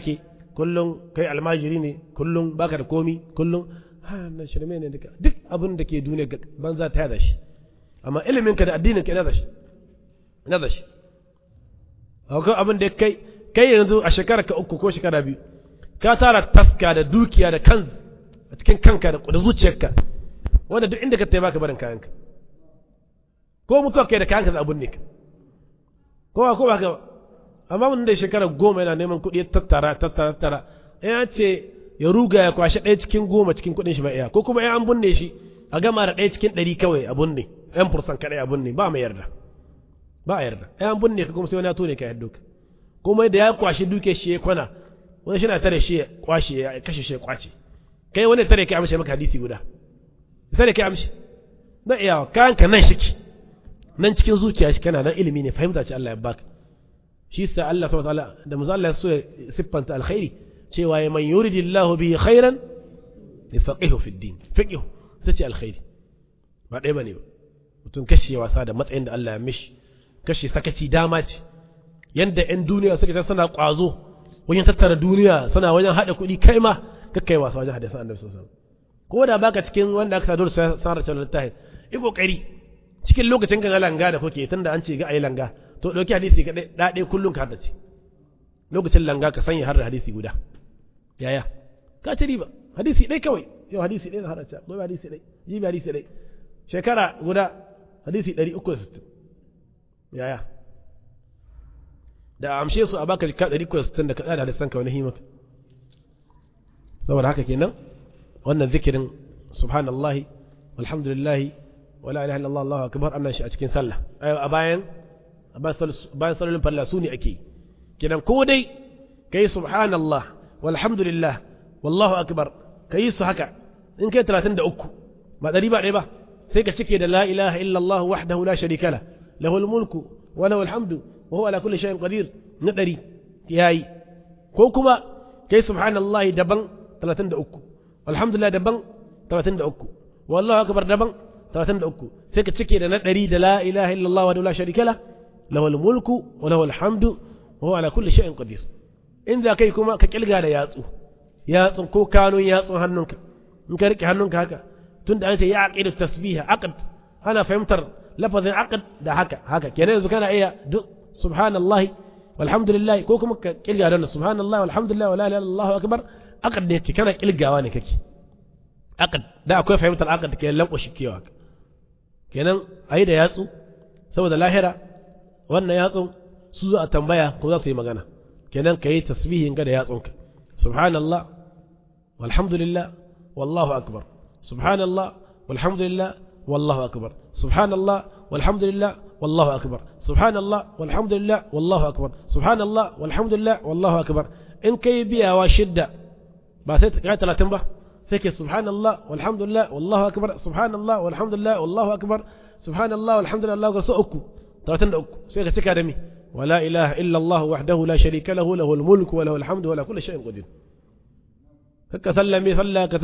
kullum kai almajiri ne kullum baka da komi kullum ha nan shirme ne duka duk abin da ke duniya banza ta yada shi amma ilimin ka da addinin ka ina da shi ina da shi akwai abin da kai kai yanzu a shekara ka uku ko shekara biyu ka tara taska da dukiya da kan a cikin kanka da zuciyarka wanda duk inda ka tayi baka barin kayanka ko mutuwa kai da kayanka da abun ne ka ko ba ko ba ka amma mun da shekara goma yana neman kuɗi ya tattara tattara tattara ya ce ya ruga ya kwashe ɗaya cikin goma cikin kuɗin shi ba iya ko kuma ya an bunne shi a gama da ɗaya cikin ɗari kawai a bunne ɗan fursan kaɗai a bunne ba mai yarda ba a yarda ya an bunne ka kuma sai wani ya tone ka yadda ka kuma da ya kwashe duke shi ya kwana wani shi na tare shi ya kwashe ya kashe shi ya kwace kai wani tare kai amshi maka hadisi guda tare kai amshi na iya kayan ka nan shiki nan cikin zuciya shi kana nan ilimi ne fahimta ce Allah ya baka shi sa Allah subhanahu wa ta'ala da manzo Allah ya so ya siffanta alkhairi cewa ya man yuridillahu bihi khairan yafaqihu fi din fiqhu sace alkhairi ba dai bane ba mutum kashe wasa da matsayin da Allah ya mishi kashe sakaci dama ce yanda ƴan duniya suka ta suna kwazo wajen tattara duniya suna wajen hada kuɗi kai ma kakkai wasa wajen hadisan annabi sallallahu alaihi wasallam ko da baka cikin wanda aka sadar sanar da littafi yi kokari cikin lokacin ga langa da kuke tunda an ce ga ayi langa to dauki hadisi ga dade kullun ka haddace lokacin langa ka sanya har da hadisi guda yaya ka ci riba hadisi dai kawai yau hadisi dai na haddace gobe hadisi dai jibi hadisi dai shekara guda hadisi 360 yaya da amshe su a baka jika 360 da ka tsada hadisan ka wani himaka saboda haka kenan wannan zikirin subhanallahi walhamdulillahi wala ilaha illallah allahu akbar annan shi a cikin sallah a bayan bayan sallolin farla su ne ake kenan ko dai kai subhanallah walhamdulillah wallahu akbar kai su haka in kai 33 ba dari ba ɗaya ba sai ka cike da la ilaha illallah wahdahu la sharika la lahul mulku wa lahul hamdu wa huwa ala kulli shay'in qadir na dari yayi ko kuma kai subhanallahi daban 33 alhamdulillah daban 33 wallahu akbar daban 33 sai ka cike da na ɗari da la ilaha illallah wa la sharika la lahul mulku wa lahul hamdu wa huwa ala kulli shay'in qadir in za kai kuma ka kilga da yatsu yatsun ko kanun yatsun hannunka in ka rike hannunka haka tunda an ce ya aqidu tasbiha aqd ana fahimtar lafazin aqd da haka haka kenan yanzu kana iya duk subhanallahi walhamdulillah ko kuma ka kilga da subhanallahi walhamdulillah wa la ilaha illallah akbar aqd ne kana kilgawa ne kake aqd da akwai fahimtar aqd ke lankwashi kewa kenan ayi da yatsu saboda lahira wannan yatsun su za a tambaya ko za su yi magana kenan ka yi tasbihin ga da yatsunka subhanallah walhamdulillah wallahu akbar subhanallah walhamdulillah wallahu akbar subhanallah walhamdulillah wallahu akbar subhanallah walhamdulillah wallahu akbar subhanallah walhamdulillah wallahu akbar in kai biyawa shidda ba sai ka talatin ba sai ke subhanallah walhamdulillah wallahu akbar subhanallah walhamdulillah wallahu akbar subhanallah walhamdulillah wallahu akbar so uku talatin da uku sai ka cika da mi ولا إله إلا الله وحده لا شريك له له الملك وله الحمد ولا كل شيء قدير هكا سلمي صلى كذا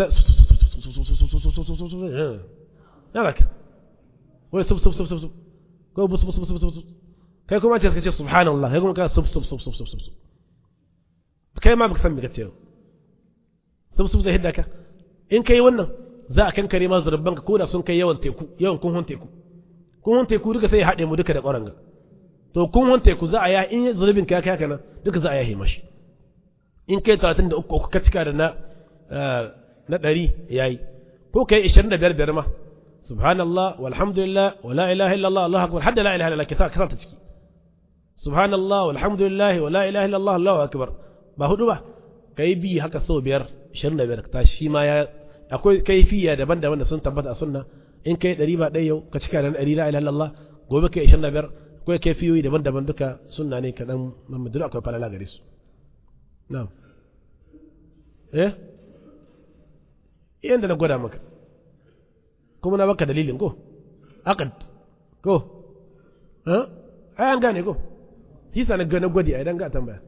هذاك وي سب سب سب سب سب كو بس بس بس بس بس كي كما تسكت سبحان الله يقول كذا سب سب سب سب سب سب كي ما بك سمي كتير سب سب زي هداك in kai wannan za a kankare ma zurbanka ko da sun kai yawan teku yawan kun teku kun teku duka sai ya haɗe mu duka da ƙwaranga to kun wanta ku za a ya in zulubin ka kai haka nan duka za a yahe mashi in kai 33 uku ka cika da na na 100 yayi ko kai 25 biyar ma subhanallah walhamdulillah wa la ilaha illallah allahu akbar hadda la ilaha illallah kisa kisa ta ciki subhanallah walhamdulillah wa la ilaha illallah allahu akbar ba hudu ba kai bi haka so biyar 25 ta shi ma ya akwai kaifiya daban-daban da sun tabbata a sunna in kai 100 ba ɗaya yau ka cika da 100 la ilaha illallah gobe kai 25 akwai kaifiyoyi daban-daban duka sunna ne kaɗan mamadulu akwai falala gare su na'am eh yanda na gwada maka kuma na baka dalilin ko aqad ko eh ai an gane ko hisa na ga na gwadi ai dan ga tambaya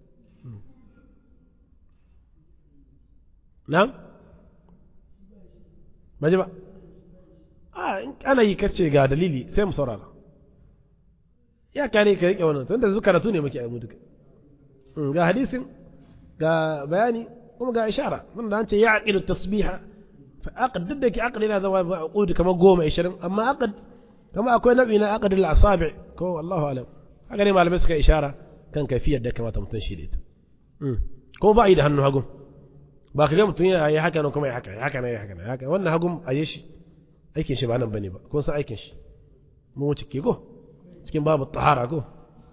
na'am baje ba a ana yi kace ga dalili sai mu saurara ya kare ka rike wannan tunda zuka karatu ne muke a mu duka ga hadisin ga ga bayani kuma ga ishara mun da an ce ya aqidu tasbiha fa aqd duk da ke aqd yana zama aqud kamar goma 20 amma aqd kama akwai nabi na aqd al asabi ko wallahu alam haka ne malamai suka ishara kan kafiyar da kamata mutum shi da ita ko ba yi da hannu hagun ba ka ga mutum ya yi haka nan kuma ya haka ya haka ya haka ya haka wannan hagun a yi shi aikin shi ba nan bane ba ko san aikin shi mun wuce ke ko cikin babu tahara ko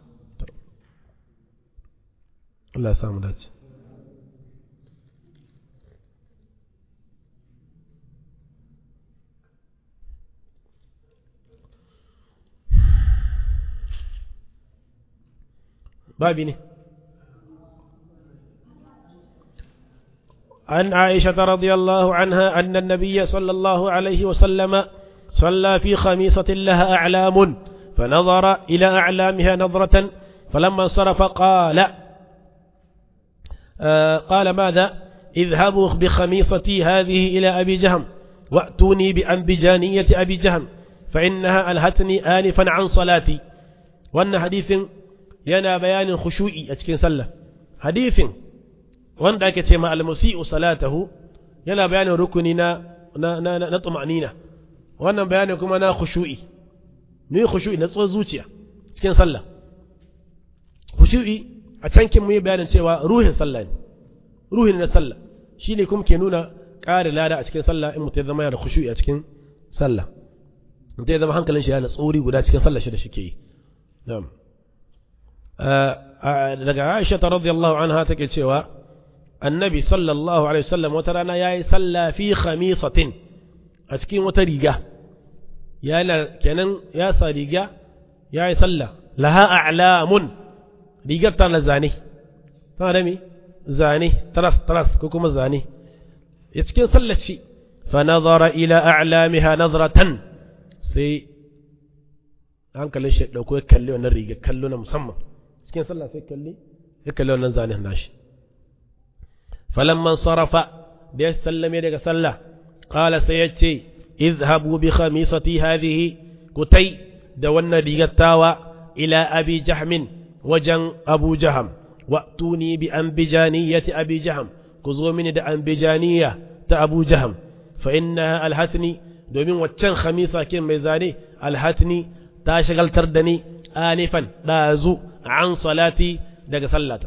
Allah ya samu dace babi ne عن عائشة رضي الله عنها أن النبي صلى الله عليه وسلم صلى في خميصة لها أعلام فنظر إلى أعلامها نظرة فلما انصرف قال آه قال ماذا اذهبوا بخميصتي هذه إلى أبي جهم وأتوني بأنبجانية أبي جهم فإنها ألهتني آنفا عن صلاتي وأن حديث ينا بيان خشوعي أتكين سلة حديث wanda ake ce ma almusi'u salatahu yana bayanin rukuni na na na, na tumanina wannan bayanin kuma na khushu'i ne khushu'i na tsohon zuciya cikin sallah khushu'i a cankin mu yi bayanin cewa ruhin sallah ne ruhin na sallah shine kuma ke nuna ƙari lada a cikin sallah in mutum ya zama yana da khushu'i a cikin sallah mutum ya zama hankalin shi yana tsori guda cikin sallah shi da shike yi na'am daga Aisha radiyallahu anha take cewa annabi sallallahu alaihi wasallam wata rana ya yi sallah fi khamisatin a cikin wata riga yana kenan ya sa riga ya yi sallah laha a'lamun rigar tana zane tana da me zane taras taras ko kuma zane a cikin sallar shi fa nazara ila a'lamiha nazratan sai hankalin shi dauko ya kalli wannan riga kallo na musamman cikin sallah sai kalli ya kalli wannan zanen nashi فلما انصرف da sallame daga sallah qala sai yace izhabu bi khamisati hadhihi kutai da wannan rigattawa ila abi jahmin wajen abu jaham wa tuni bi anbijaniyati abi jaham ku zo mini da anbijaniya ta abu jaham fa innaha alhatni domin waccan khamisa kin mai zane alhatni ta shagaltar da ni anifan dazu an salati daga sallata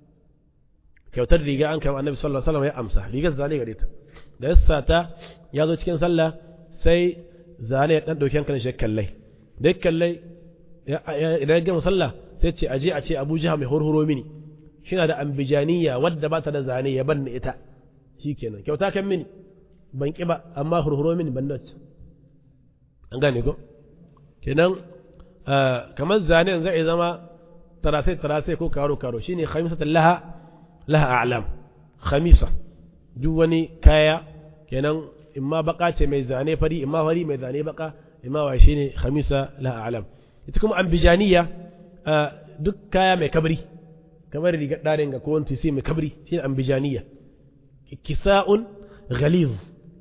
kyautar riga an kama annabi sallallahu alaihi wasallam ya amsa rigar zane gare ta da yassa ta ya zo cikin sallah sai zane ya dan dauki hankalin shi kallai da kallai idan ya gama sallah sai ce aje a ce Abu Jahl mai hurhuro mini shina da ambijaniya wadda ba ta da zane ya banni ita shikenan kyauta kan mini ban ki ba amma hurhuro mini ban dace an gane ko kenan kamar zane zai zama tarasai tarasai ko karo karo shine khamisatul laha laha a'lam khamisa duk wani kaya kenan imma baka ce mai zane fari imma fari mai zane baka imma wa shine khamisa laha a'lam ita kuma ambijaniya duk kaya mai kabri kamar riga darin ga ko wani sai mai kabri shine ambijaniya kisa'un ghaliz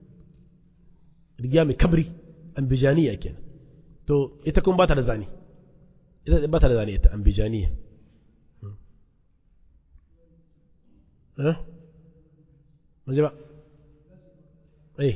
riga mai kabri ambijaniya kenan to ita kuma ba ta da zane ita ba ta da zane ita ambijaniya ها مجمع ايه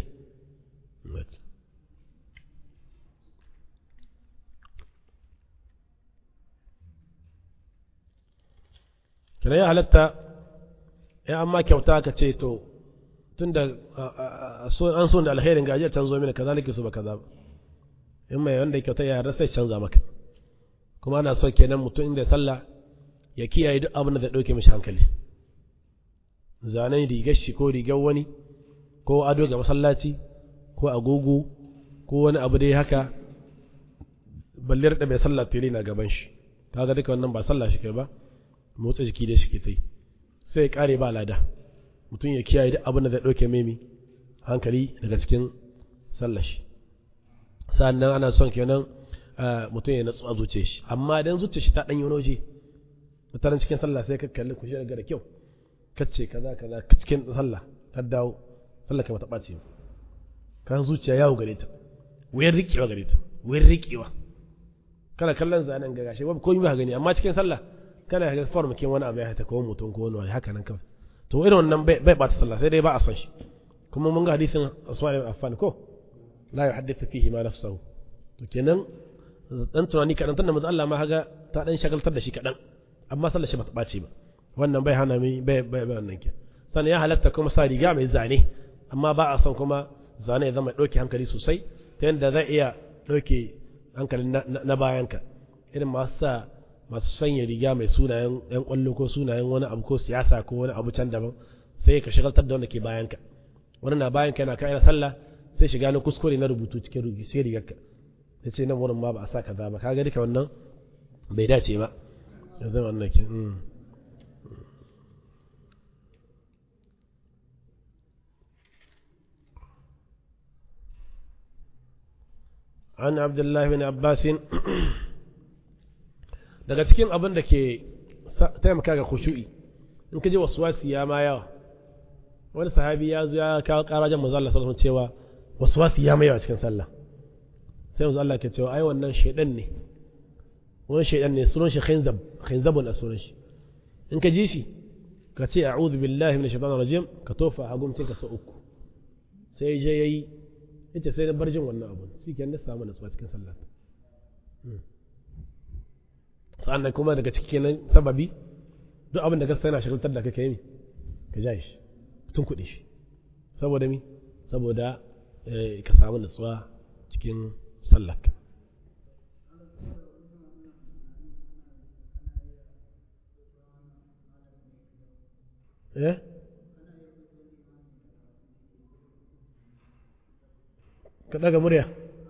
kina ya halatta ya amma kyauta ka ce to tunda an so da alherin gajiyar can zo mini kaza nake so ba kaza ba in mai wanda kyauta ya rasa canza maka kuma ana so kenan mutum inda sallah ya kiyaye duk abin da zai dauke mishi hankali zanen rigar shi ko rigar wani ko ado ga masallaci ko agogo ko wani abu dai haka ballir da bai sallah tele na gaban shi kaga duka wannan ba sallah shi kai ba motsa jiki da shi ke tai sai ya kare ba lada mutum ya kiyaye duk abin da zai dauke memi hankali daga cikin sallah shi sannan ana son kenan mutum ya natsu a zuciyar shi amma idan zuciyar shi ta dan yi wani waje mutanen cikin sallah sai ka kalli ku shi daga da kyau kace kaza kaza cikin sallah ta dawo sallah kai mata ɓace kan zuciya yawo gare ta wayar riƙewa gare ta wayar riƙewa kana kallon zanen ga gashi ba komai ba gani amma cikin sallah kana ga form kin wani abu ya ta ko mutum ko wani haka nan kawai to irin wannan bai bata sallah sai dai ba a son shi kuma mun ga hadisin Usman ibn Affan ko la yuhaddithu fihi ma nafsuhu to kenan dan tunani kadan tunda manzo Allah ma haga ta dan shagaltar da shi kadan amma sallar shi ba ta bace ba wannan bai hana mi bai bai wannan ke sannan ya halatta kuma sa riga mai zane amma ba a son kuma zane ya zama dauke hankali sosai ta yadda zai iya dauke hankalin na bayanka irin masu sa masu sanya riga mai sunayen yan kwallo ko sunayen wani abu ko siyasa ko wani abu can daban sai ka shagaltar da wanda ke bayanka wani na bayanka yana kai sallah sai shiga na kuskure na rubutu cikin rugi sai rigarka ya ce nan wurin ma ba a sa kaza ba kaga duka wannan bai dace ba yanzu wannan ke عن عبد الله بن عباس daga cikin abin da ke taimaka ga khushu'i in ka ji waswasi ya ma yawa wani sahabi ya zo ya kawo karajen manzo Allah sallallahu alaihi cewa waswasi ya ma yawa cikin sallah sai manzo Allah ke cewa ai wannan shaydan ne wani shaydan ne sunan shi khinzab khinzabun sunan shi in ka ji shi ka ce a'udhu billahi minash shaitanir rajim ka tofa hagumcin ka sa uku sai je yayi yace sai na bar jin wannan abun shi ke na samu nutsuwa cikin sallah sannan kuma daga cikin sababi duk abin da ka sai na shagaltar da kake yi ka ja shi tun kuɗi shi saboda mi saboda ka samu nutsuwa cikin sallah eh ka daga murya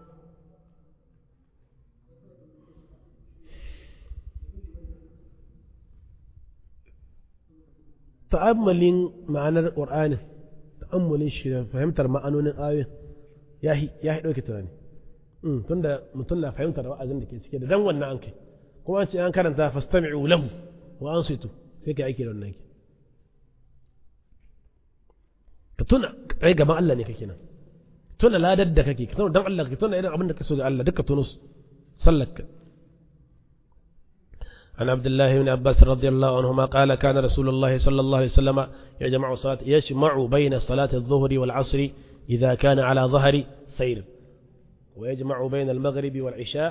ta'ammalin ma'anar ƙur'anin ta'ammalin shi da fahimtar ma'anonin ayoyin ya yi ɗauke tunani tun da mutum na fahimtar wa'azin da ke cike da dan wannan an kai kuma an ce an karanta fastami'u lahu wa an situ sai ka aiki da wannan ke ka tuna kai gaban Allah ne kake nan tuna ladar da kake ka tuna dan Allah ka tuna irin abin da ka so ga Allah duka tunus sallaka عن عبد الله بن عباس رضي الله عنهما قال كان رسول الله صلى الله عليه وسلم يجمع صلاة يجمع بين صلاة الظهر والعصر إذا كان على ظهر سير ويجمع بين المغرب والعشاء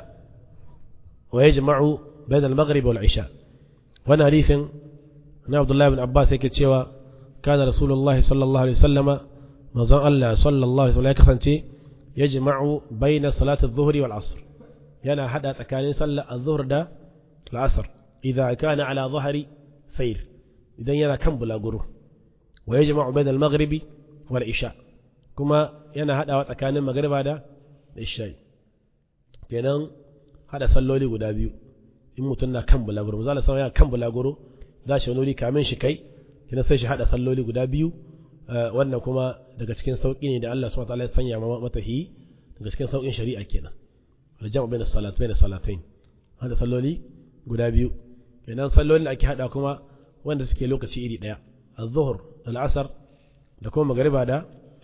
ويجمع بين المغرب والعشاء وانا حديث عبد الله بن عباس يكتشوا كان رسول الله صلى الله عليه وسلم manzon Allah sallallahu alaihi wasallam ya kasance ya jima'u baina salati adh-dhuhri wal 'asr yana hada tsakanin sallar adh-dhuhr da al-'asr idza kana ala dhahri sayr idan yana kan bulaguro wa yajma'u baina al-maghribi wal 'isha kuma yana hadawa tsakanin magriba da isha kenan hada salloli guda biyu in mutum na kan bulaguro misali sai yana kan bulaguro za shi wani kamin shi kai kina sai shi hada salloli guda biyu wannan kuma daga cikin sauƙi ne da Allah subhanahu wataala ya sanya matahi daga cikin sauƙin shari'a kenan aljam'u bayna salat bayna salatain hada salloli guda biyu kenan sallolin da ake hada kuma wanda suke lokaci iri daya az-zuhr al-asr da kuma magriba da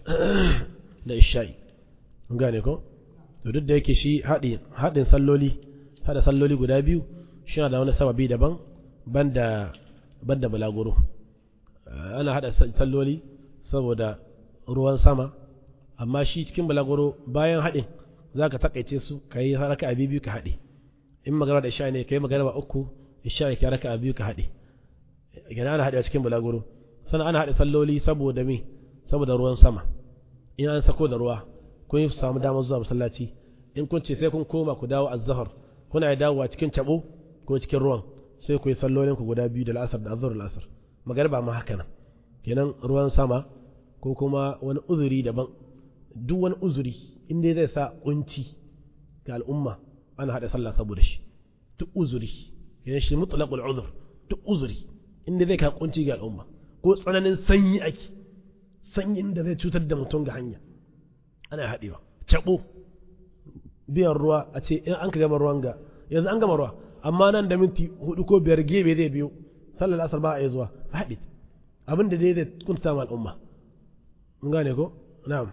da isha'i mun gane ko to duk da yake shi haɗin haɗin salloli hada salloli guda biyu shi da wani sababi daban banda banda bulaguro ana hada salloli saboda ruwan sama amma shi cikin balaguro bayan haɗin za ka takaice su ka yi raka a biyu ka haɗe in magana da isha ne ka yi magana ba uku isha ka raka a biyu ka haɗe gana ana haɗe a cikin balaguro sannan ana haɗe salloli saboda me saboda ruwan sama in an sako da ruwa kun yi samu damar zuwa masallaci in kun ce sai kun koma ku dawo azzahar kuna dawowa cikin cabo ko cikin ruwan sai ku yi sallolin ku guda biyu da la'asar da azzahar la'asar magariba ma haka nan kenan ruwan sama ko kuma wani uzuri daban duk wani uzuri in dai zai sa kunci ga al'umma ana haɗa sallah saboda shi duk uzuri kenan shi mutlaqul uzur duk uzuri in dai zai ka kunci ga al'umma ko tsananin sanyi ake sanyin da zai cutar da mutum ga hanya ana haɗewa cabo biyan ruwa a ce in an ka gama ruwan ga yanzu an gama ruwa amma nan da minti hudu ko biyar gebe zai biyo sallar asar ba a yi zuwa haɗe abin da dai zai kunta ma al'umma mun gane ko na'am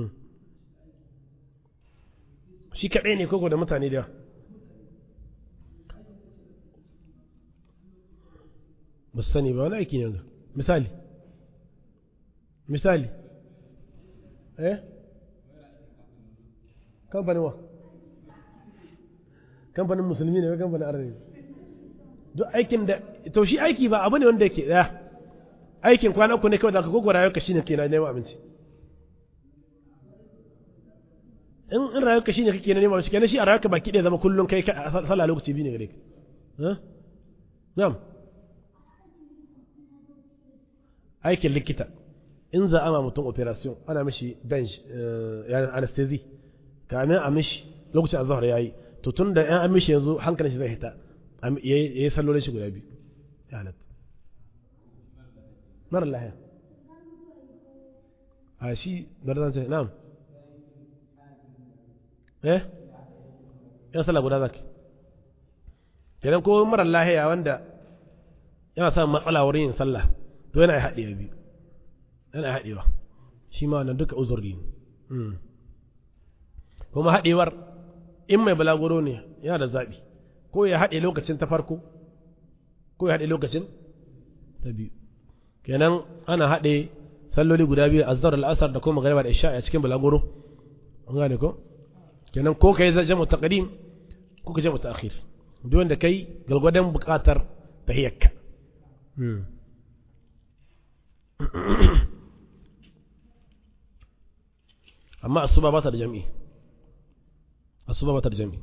shi kaɗai ne koko da mutane da ba su sani ba wani aiki ne ga misali misali eh kamfanin wa kamfanin musulmi ne ko kamfanin arabi duk aikin da to shi aiki ba abu ne wanda yake daya aikin kwana uku ne kawai da ka gogo rayuwarka shine ke na neman abinci in in rayuwarka shine kake na neman abinci kenan shi a rayuwarka baki ɗaya zama kullum kai sallah lokaci biyu ne gare ka na'am aikin likita in za a ma mutum operation ana mishi bench anesthesia kamin a mishi lokacin azhar yayi to tun da an mishi yanzu hankalin shi zai hita ya yi sallolin shi guda biyu ya halatta mara lahiya a shi bari zan ce na'am eh yan sallah guda zaki kenan ko mara lahiya wanda yana samun matsala wurin yin sallah to yana yi haɗewa biyu yana yi haɗewa shi ma wannan duka uzuri ne kuma haɗewar in mai balaguro ne yana da zaɓi ko ya haɗe lokacin ta farko ko ya haɗe lokacin ta biyu kenan ana haɗe salloli guda biyu azzar al'asar da kuma magariba da isha a cikin balaguro an gane ko kenan ko kai jamu taqdim ko ka jamu ta'khir duk wanda kai galgwadan buƙatar tahiyyarka amma asuba ba ta da jami'i asuba ba ta da jami'i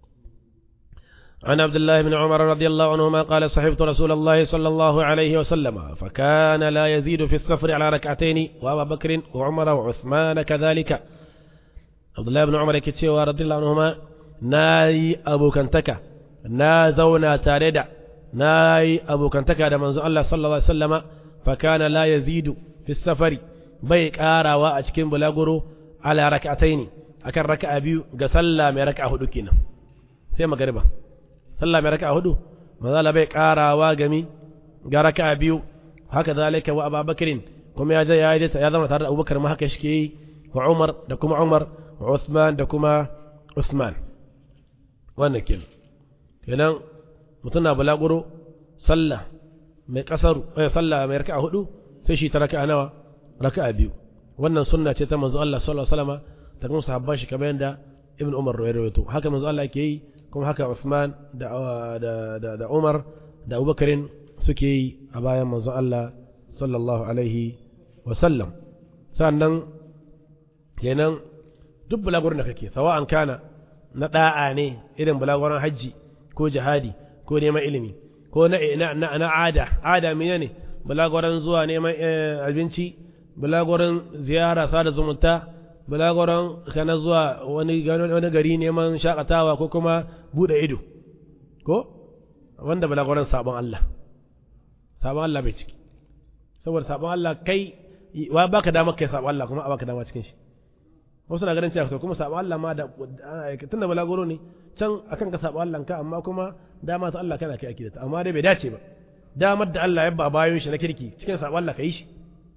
عن عبد الله بن عمر رضي الله عنهما قال صحبت رسول الله صلى الله عليه وسلم فكان لا يزيد في السفر على ركعتين وابا بكر وعمر وعثمان كذلك عبد الله بن عمر كتشي رضي الله عنهما ناي أبو كنتكا نا زونا تاردا ناي أبو كنتكا دا منزو الله صلى الله عليه وسلم فكان لا يزيد في السفر بيك آرا وأشكين بلاغرو على ركعتين أكن ركع بيو قسلا من ركع هدوكينا سيما قريبا sallah mai raka'a hudu maza bai karawa gami ga raka'a biyu haka zalika wa ababakarin kuma ya je ya yi ya zama tare da abubakar ma haka shi yi wa umar da kuma umar wa usman da kuma usman wannan kenan kenan mutum na bulaguro sallah mai kasaru eh sallah mai raka'a hudu sai shi ta raka'a nawa raka'a biyu wannan sunna ce ta manzo Allah sallallahu alaihi wasallam ta kuma sahabban shi kamar yadda ibn umar rawaito haka manzo Allah yake yi kuma haka Uthman da da da Umar da Abubakarin suke yi a bayan manzon Allah sallallahu alaihi wa sallam sannan kenan duk bulagurin da kake sawa'an kana na da'a ne irin bulagurin hajji ko jihadi ko neman ilimi ko na na na ada ada menene bulagurin zuwa neman abinci bulagurin ziyara sada zumunta bulagoron kana zuwa wani wani gari neman shakatawa ko kuma bude ido ko wanda bulagoron sabon Allah sabon Allah bai ciki saboda sabon Allah kai wa baka dama kai sabon Allah kuma a baka dama cikin shi wasu na ganin cewa to kuma sabon Allah ma da tunda bulagoro ne can akan ka sabon Allah ka amma kuma dama ta Allah kana kai ake da amma dai bai dace ba damar da Allah ya ba bayon shi na kirki cikin sabon Allah ka yi shi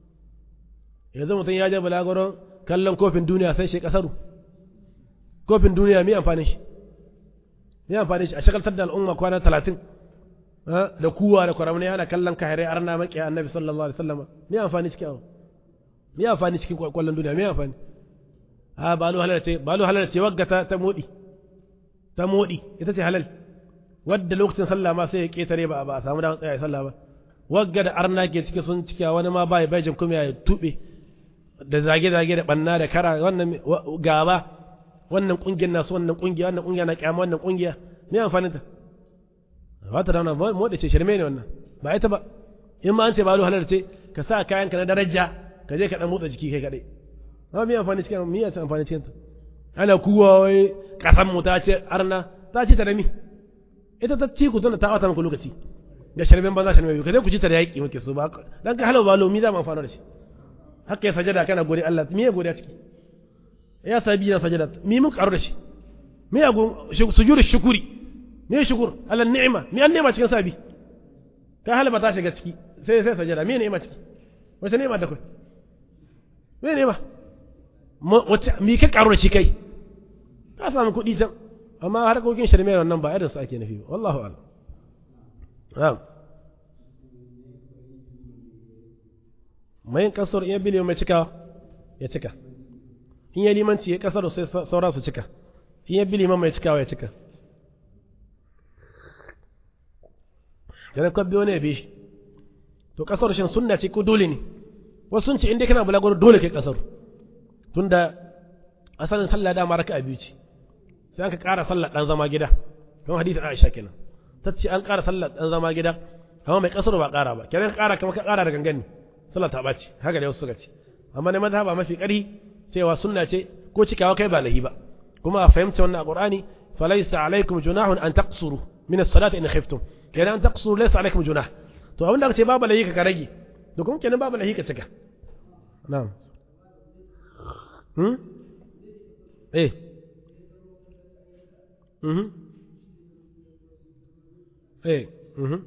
yanzu mutum ya je bulagoron kallon kofin duniya sai shi kasaru kofin duniya mai amfani shi mai amfani shi a shagaltar da al'umma kwana talatin da kuwa da kwaramni ana kallon kahirai arna maƙiya annabi sallallahu alaihi wasallam mai amfani cikin abu mai amfani cikin kwallon duniya mai amfani a balu halal ce balu halal ce wagga ta ta modi ta modi ita ce halal wadda lokacin sallah ma sai ya ketare ba ba a samu da tsaya sallah ba wagga da arna ke ciki sun cika wani ma bai bai jin kuma ya tube da zage-zage da banna da kara wannan gaba wannan kungiyar nasu wannan kungiya wannan kungiya na kyama wannan kungiya me amfanin ta ba ta dauna mu da ce shirme ne wannan ba ita ba in ma an ce ba halar ce ka sa kayan ka na daraja ka je ka dan motsa jiki kai kadai amma me amfani cikin me ya amfani cikin ta ana kuwa wai kasan mu ta ce arna ta ce ta da mi ita ta ci ku tana ta wata muku lokaci da shirmen banza shirme ka je ku ci ta da yaki muke so ba dan ka halau balo mi za mu amfana da shi haka ya sajada kana gode Allah me ya gode ciki ya sabi na sajada mi mun karu da shi me ya sujudu shukuri me shukur ala ni'ima me an ni'ima cikin sabi ka halaba ta shiga ciki sai sai sajada me ni'ima ciki wace ni'ima da kai me ni'ima wace mi ka karu da shi kai ka samu kuɗi can amma harkokin shirme wannan ba irin su ake nufi wallahu a'lam na'am mai kasar in ya bi mai cikawa ya cika in ya limanci ya kasar sai sauran su cika in ya bi liman mai cikawa ya cika yana kwabbi wani ya bi shi to kasar shin sunna ce ko dole ne wasu sun ce inda kana bulaguro dole kai kasar tunda asalin sallah da ma raka'a biyu ce sai aka ƙara sallah dan zama gida don hadisi Aisha kenan ta ce an ƙara sallah dan zama gida amma mai kasar ba ƙara ba kenan ka ƙara kamar ka ƙara da gangan ne sallah ta ɓaci haka da wasu suka ce amma ne mazhaba mafi ƙarfi cewa sunna ce ko cikawa kai ba lahi ba kuma a fahimta wannan a Qur'ani falaysa alaikum junahun an taqsuru min as-salati in khiftum kenan an taqsuru laysa alaikum junah to abin da aka ce babu lahi ka rage to kuma kenan babu lahi ka cika na'am hmm eh mhm eh mhm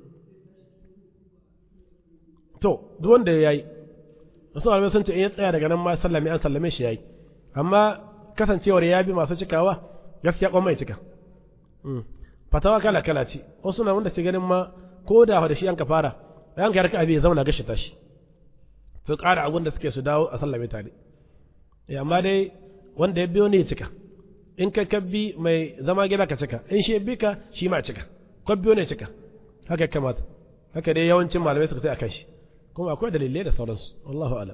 to duk wanda ya yi wasu malamai sun ce in ya tsaya daga nan ma sallame an sallame shi ya yi amma kasancewar ya bi masu cikawa gaskiya kwan mai cika fatawa kala kala ce wasu na wanda ce ganin ma ko da da shi an ka fara da an ka yarka abi ya zauna gashi tashi su ƙara abun da suke su dawo a sallame tare amma dai wanda ya biyo ne ya cika in ka kabbi mai zama gida ka cika in shi ya bi ka shi ma cika kwabbiyo ne cika haka ya kamata haka dai yawancin malamai suka sai akan shi kuma akwai dalilai da sauransu wallahu alam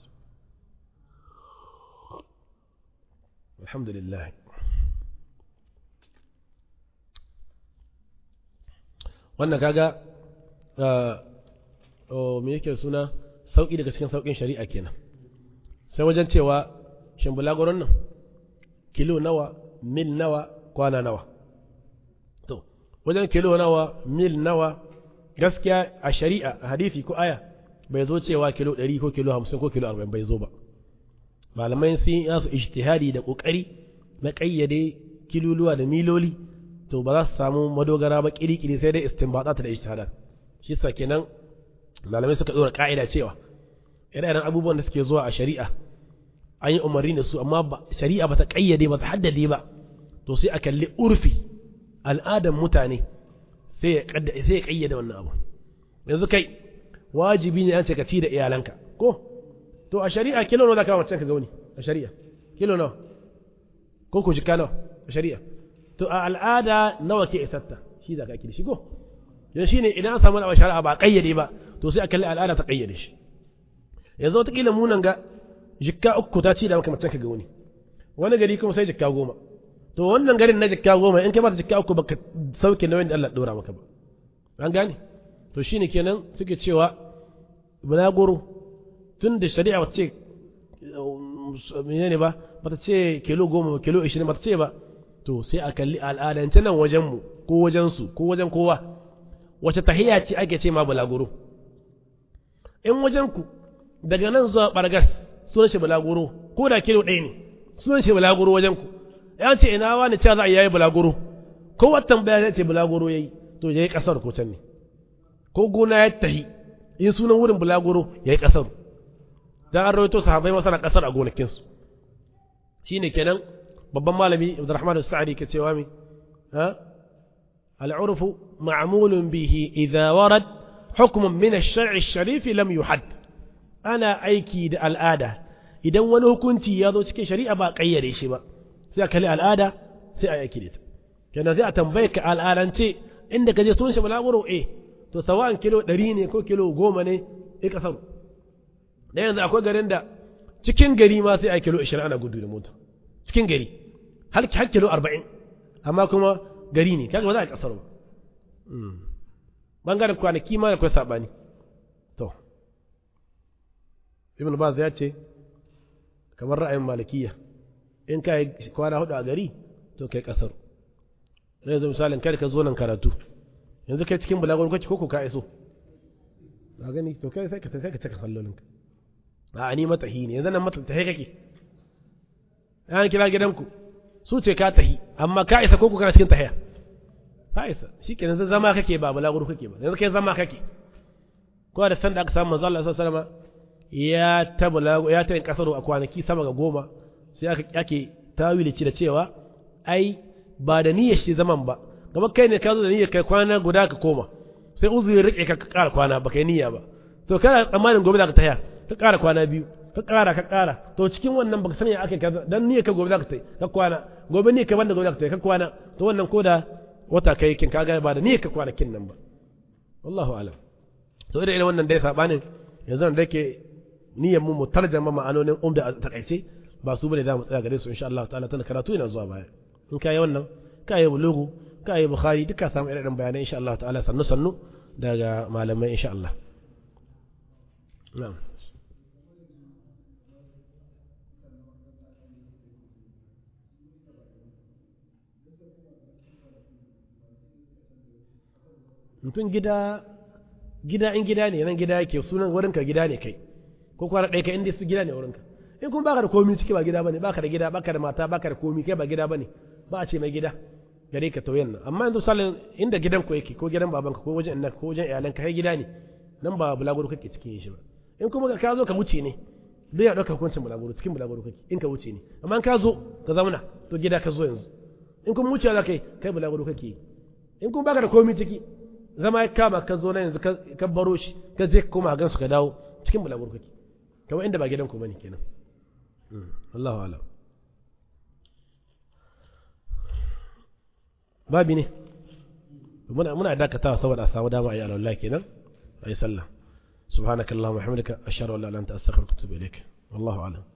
alhamdulillah wannan kaga me yake suna sauƙi daga cikin sauƙin shari'a kenan sai wajen cewa shin bulaguron nan kilo nawa mil nawa kwana nawa to wajen kilo nawa mil nawa gaskiya a shari'a a hadisi ko aya bai zo cewa kilo 100 ko kilo 50 ko kilo 40 bai zo ba malamai sun yi su ijtihadi da kokari na kayyade kiluluwa da miloli to ba za su samu madogara ba kirikiri sai dai istinbatat da ijtihadat shi sa kenan malamai suka dora ka'ida cewa irin abubuwan da suke zuwa a shari'a an yi umarni da su amma shari'a ba ta kayyade ba ta haddade ba to sai a kalli urfi al'adan mutane sai ya kayyade wannan abu yanzu kai wajibi ne an ce ka ci da iyalanka ko to a shari'a kilo nawa zaka mace ka gauni a shari'a kilo nawa ko ku jika nawa a shari'a to a al'ada nawa ke isatta shi za ka kidi shi ko dan shine idan an samu a shari'a ba kayyade ba to sai a kalli al'ada ta kayyade shi yanzu wata kila munan ga jikka uku ta ci da maka mace ka gauni wani gari kuma sai jikka goma to wannan garin na jikka goma in kai mata jikka uku baka sauke nauyin da Allah dora maka ba an gane to shine kenan suke cewa bulaguro tun da shari'a ba ce menene ba ba ta ce kilo goma kilo ishirin ba ta ce ba to sai a kalli al'adance nan wajenmu ko wajensu ko wajen kowa wace tahiya ce ake ce ma bulaguro in wajenku daga nan zuwa bargas sunan shi bulaguro ko da kilo ɗaya ne sunan shi bulaguro wajenku ya ce ina wani cewa za a yayi bulaguro ko watan baya ce bulaguro yayi to yayi kasar ko can ne ko gona ya tahi in sunan wurin bulaguro yayi kasar dan an rawaito sahabbai masana kasar a gonakinsu shine kenan babban malami Abdurrahman As-Sa'di ke cewa mi ha العرف معمول به إذا ورد حكم من الشرع الشريف لم يحد أنا أيكي دا الآدة إذا ونه كنت يضو سكي شريعة با قيري شبا سيأكلي الآدة سيأكي ديت كان زي أتنبيك الآدة أنت عندك جي سونش بلا ورو إيه to sawa'an kilo ɗari ne ko kilo goma ne ya kasar da yanzu akwai garin da cikin gari ma sai a kilo ashirin ana gudu da mota cikin gari har kilo arba'in amma kuma gari ne kaga ba za a kasar ba bangaren kwanaki ma akwai sabani to ibn baz ya ce kamar ra'ayin malikiya in ka yi kwana hudu a gari to kai kasar zai zo misalin kai ka zo nan karatu yanzu kai cikin bulagon kwaci ko ka iso na gani to kai sai ka sai ka cika sallolinka a ni matahi ne yanzu nan mata tahi kake an kira gidanku su ce ka tahi amma ka isa ko kana cikin tahiya ka isa shikenan zai zama kake ba balaguro kake ba yanzu kai zama kake ko da san da aka samu manzo Allah sallallahu alaihi wasallam ya ta balago ya ta kasaro a kwanaki sama ga goma sai aka ake tawili ci da cewa ai ba da niyyar shi zaman ba kamar kai ne ka zo da niyyar kai kwana guda ka koma sai uzuri rike ka ƙara kwana ba kai niyya ba to kana tsammanin gobe za ka tahiya ka ƙara kwana biyu ka ƙara ka ƙara to cikin wannan baka sani aka kaza dan niyya ka gobe za ka tai ka kwana gobe niyya ka banda gobe za ka tai ka kwana to wannan ko da wata kai kin kaga ba da niyya ka kwanakin nan ba wallahu alam to irin irin wannan dai sabanin yanzu da yake niyyar mu mu tarjama ma'anonin umda a takaice ba su bane za mu tsaya gare su insha Allah ta'ala tana karatu yana zuwa baya in kai wannan kai bulugu kai bukhari duka samu irin irin bayanai insha Allah ta'ala sannu sannu daga malamai insha Allah na'am mutum gida gida in gida ne nan gida yake sunan wurinka gida ne kai ko kwana ɗaya kai inda su gida ne wurinka in kuma baka da komi ciki ba gida bane baka da gida baka da mata baka da komi kai ba gida bane ba a ce mai gida gare ka tauyen nan amma yanzu salin inda gidan ku yake ko gidan babanka ko wajen inna ko wajen iyalanka kai gida ne nan ba bulaguro kake cikin shi ba in kuma ka zo ka wuce ne duk ya ɗauka hukuncin bulaguro cikin bulaguro kake in ka wuce ne amma in ka zo ka zauna to gida ka zo yanzu in kuma wuce za kai kai bulaguro kake yi in kuma baka da komi ciki zama ya kama ka zo na yanzu ka baro shi ka je koma gan su ka dawo cikin bulaguro kake kamar inda ba gidan ku bane kenan Allahu alam babi ne muna muna dakatawa saboda a samu dama a yi alwala kenan a yi sallah subhanakallahumma wa bihamdika ashhadu an la ilaha illa anta astaghfiruka wa atubu ilaik wallahu alam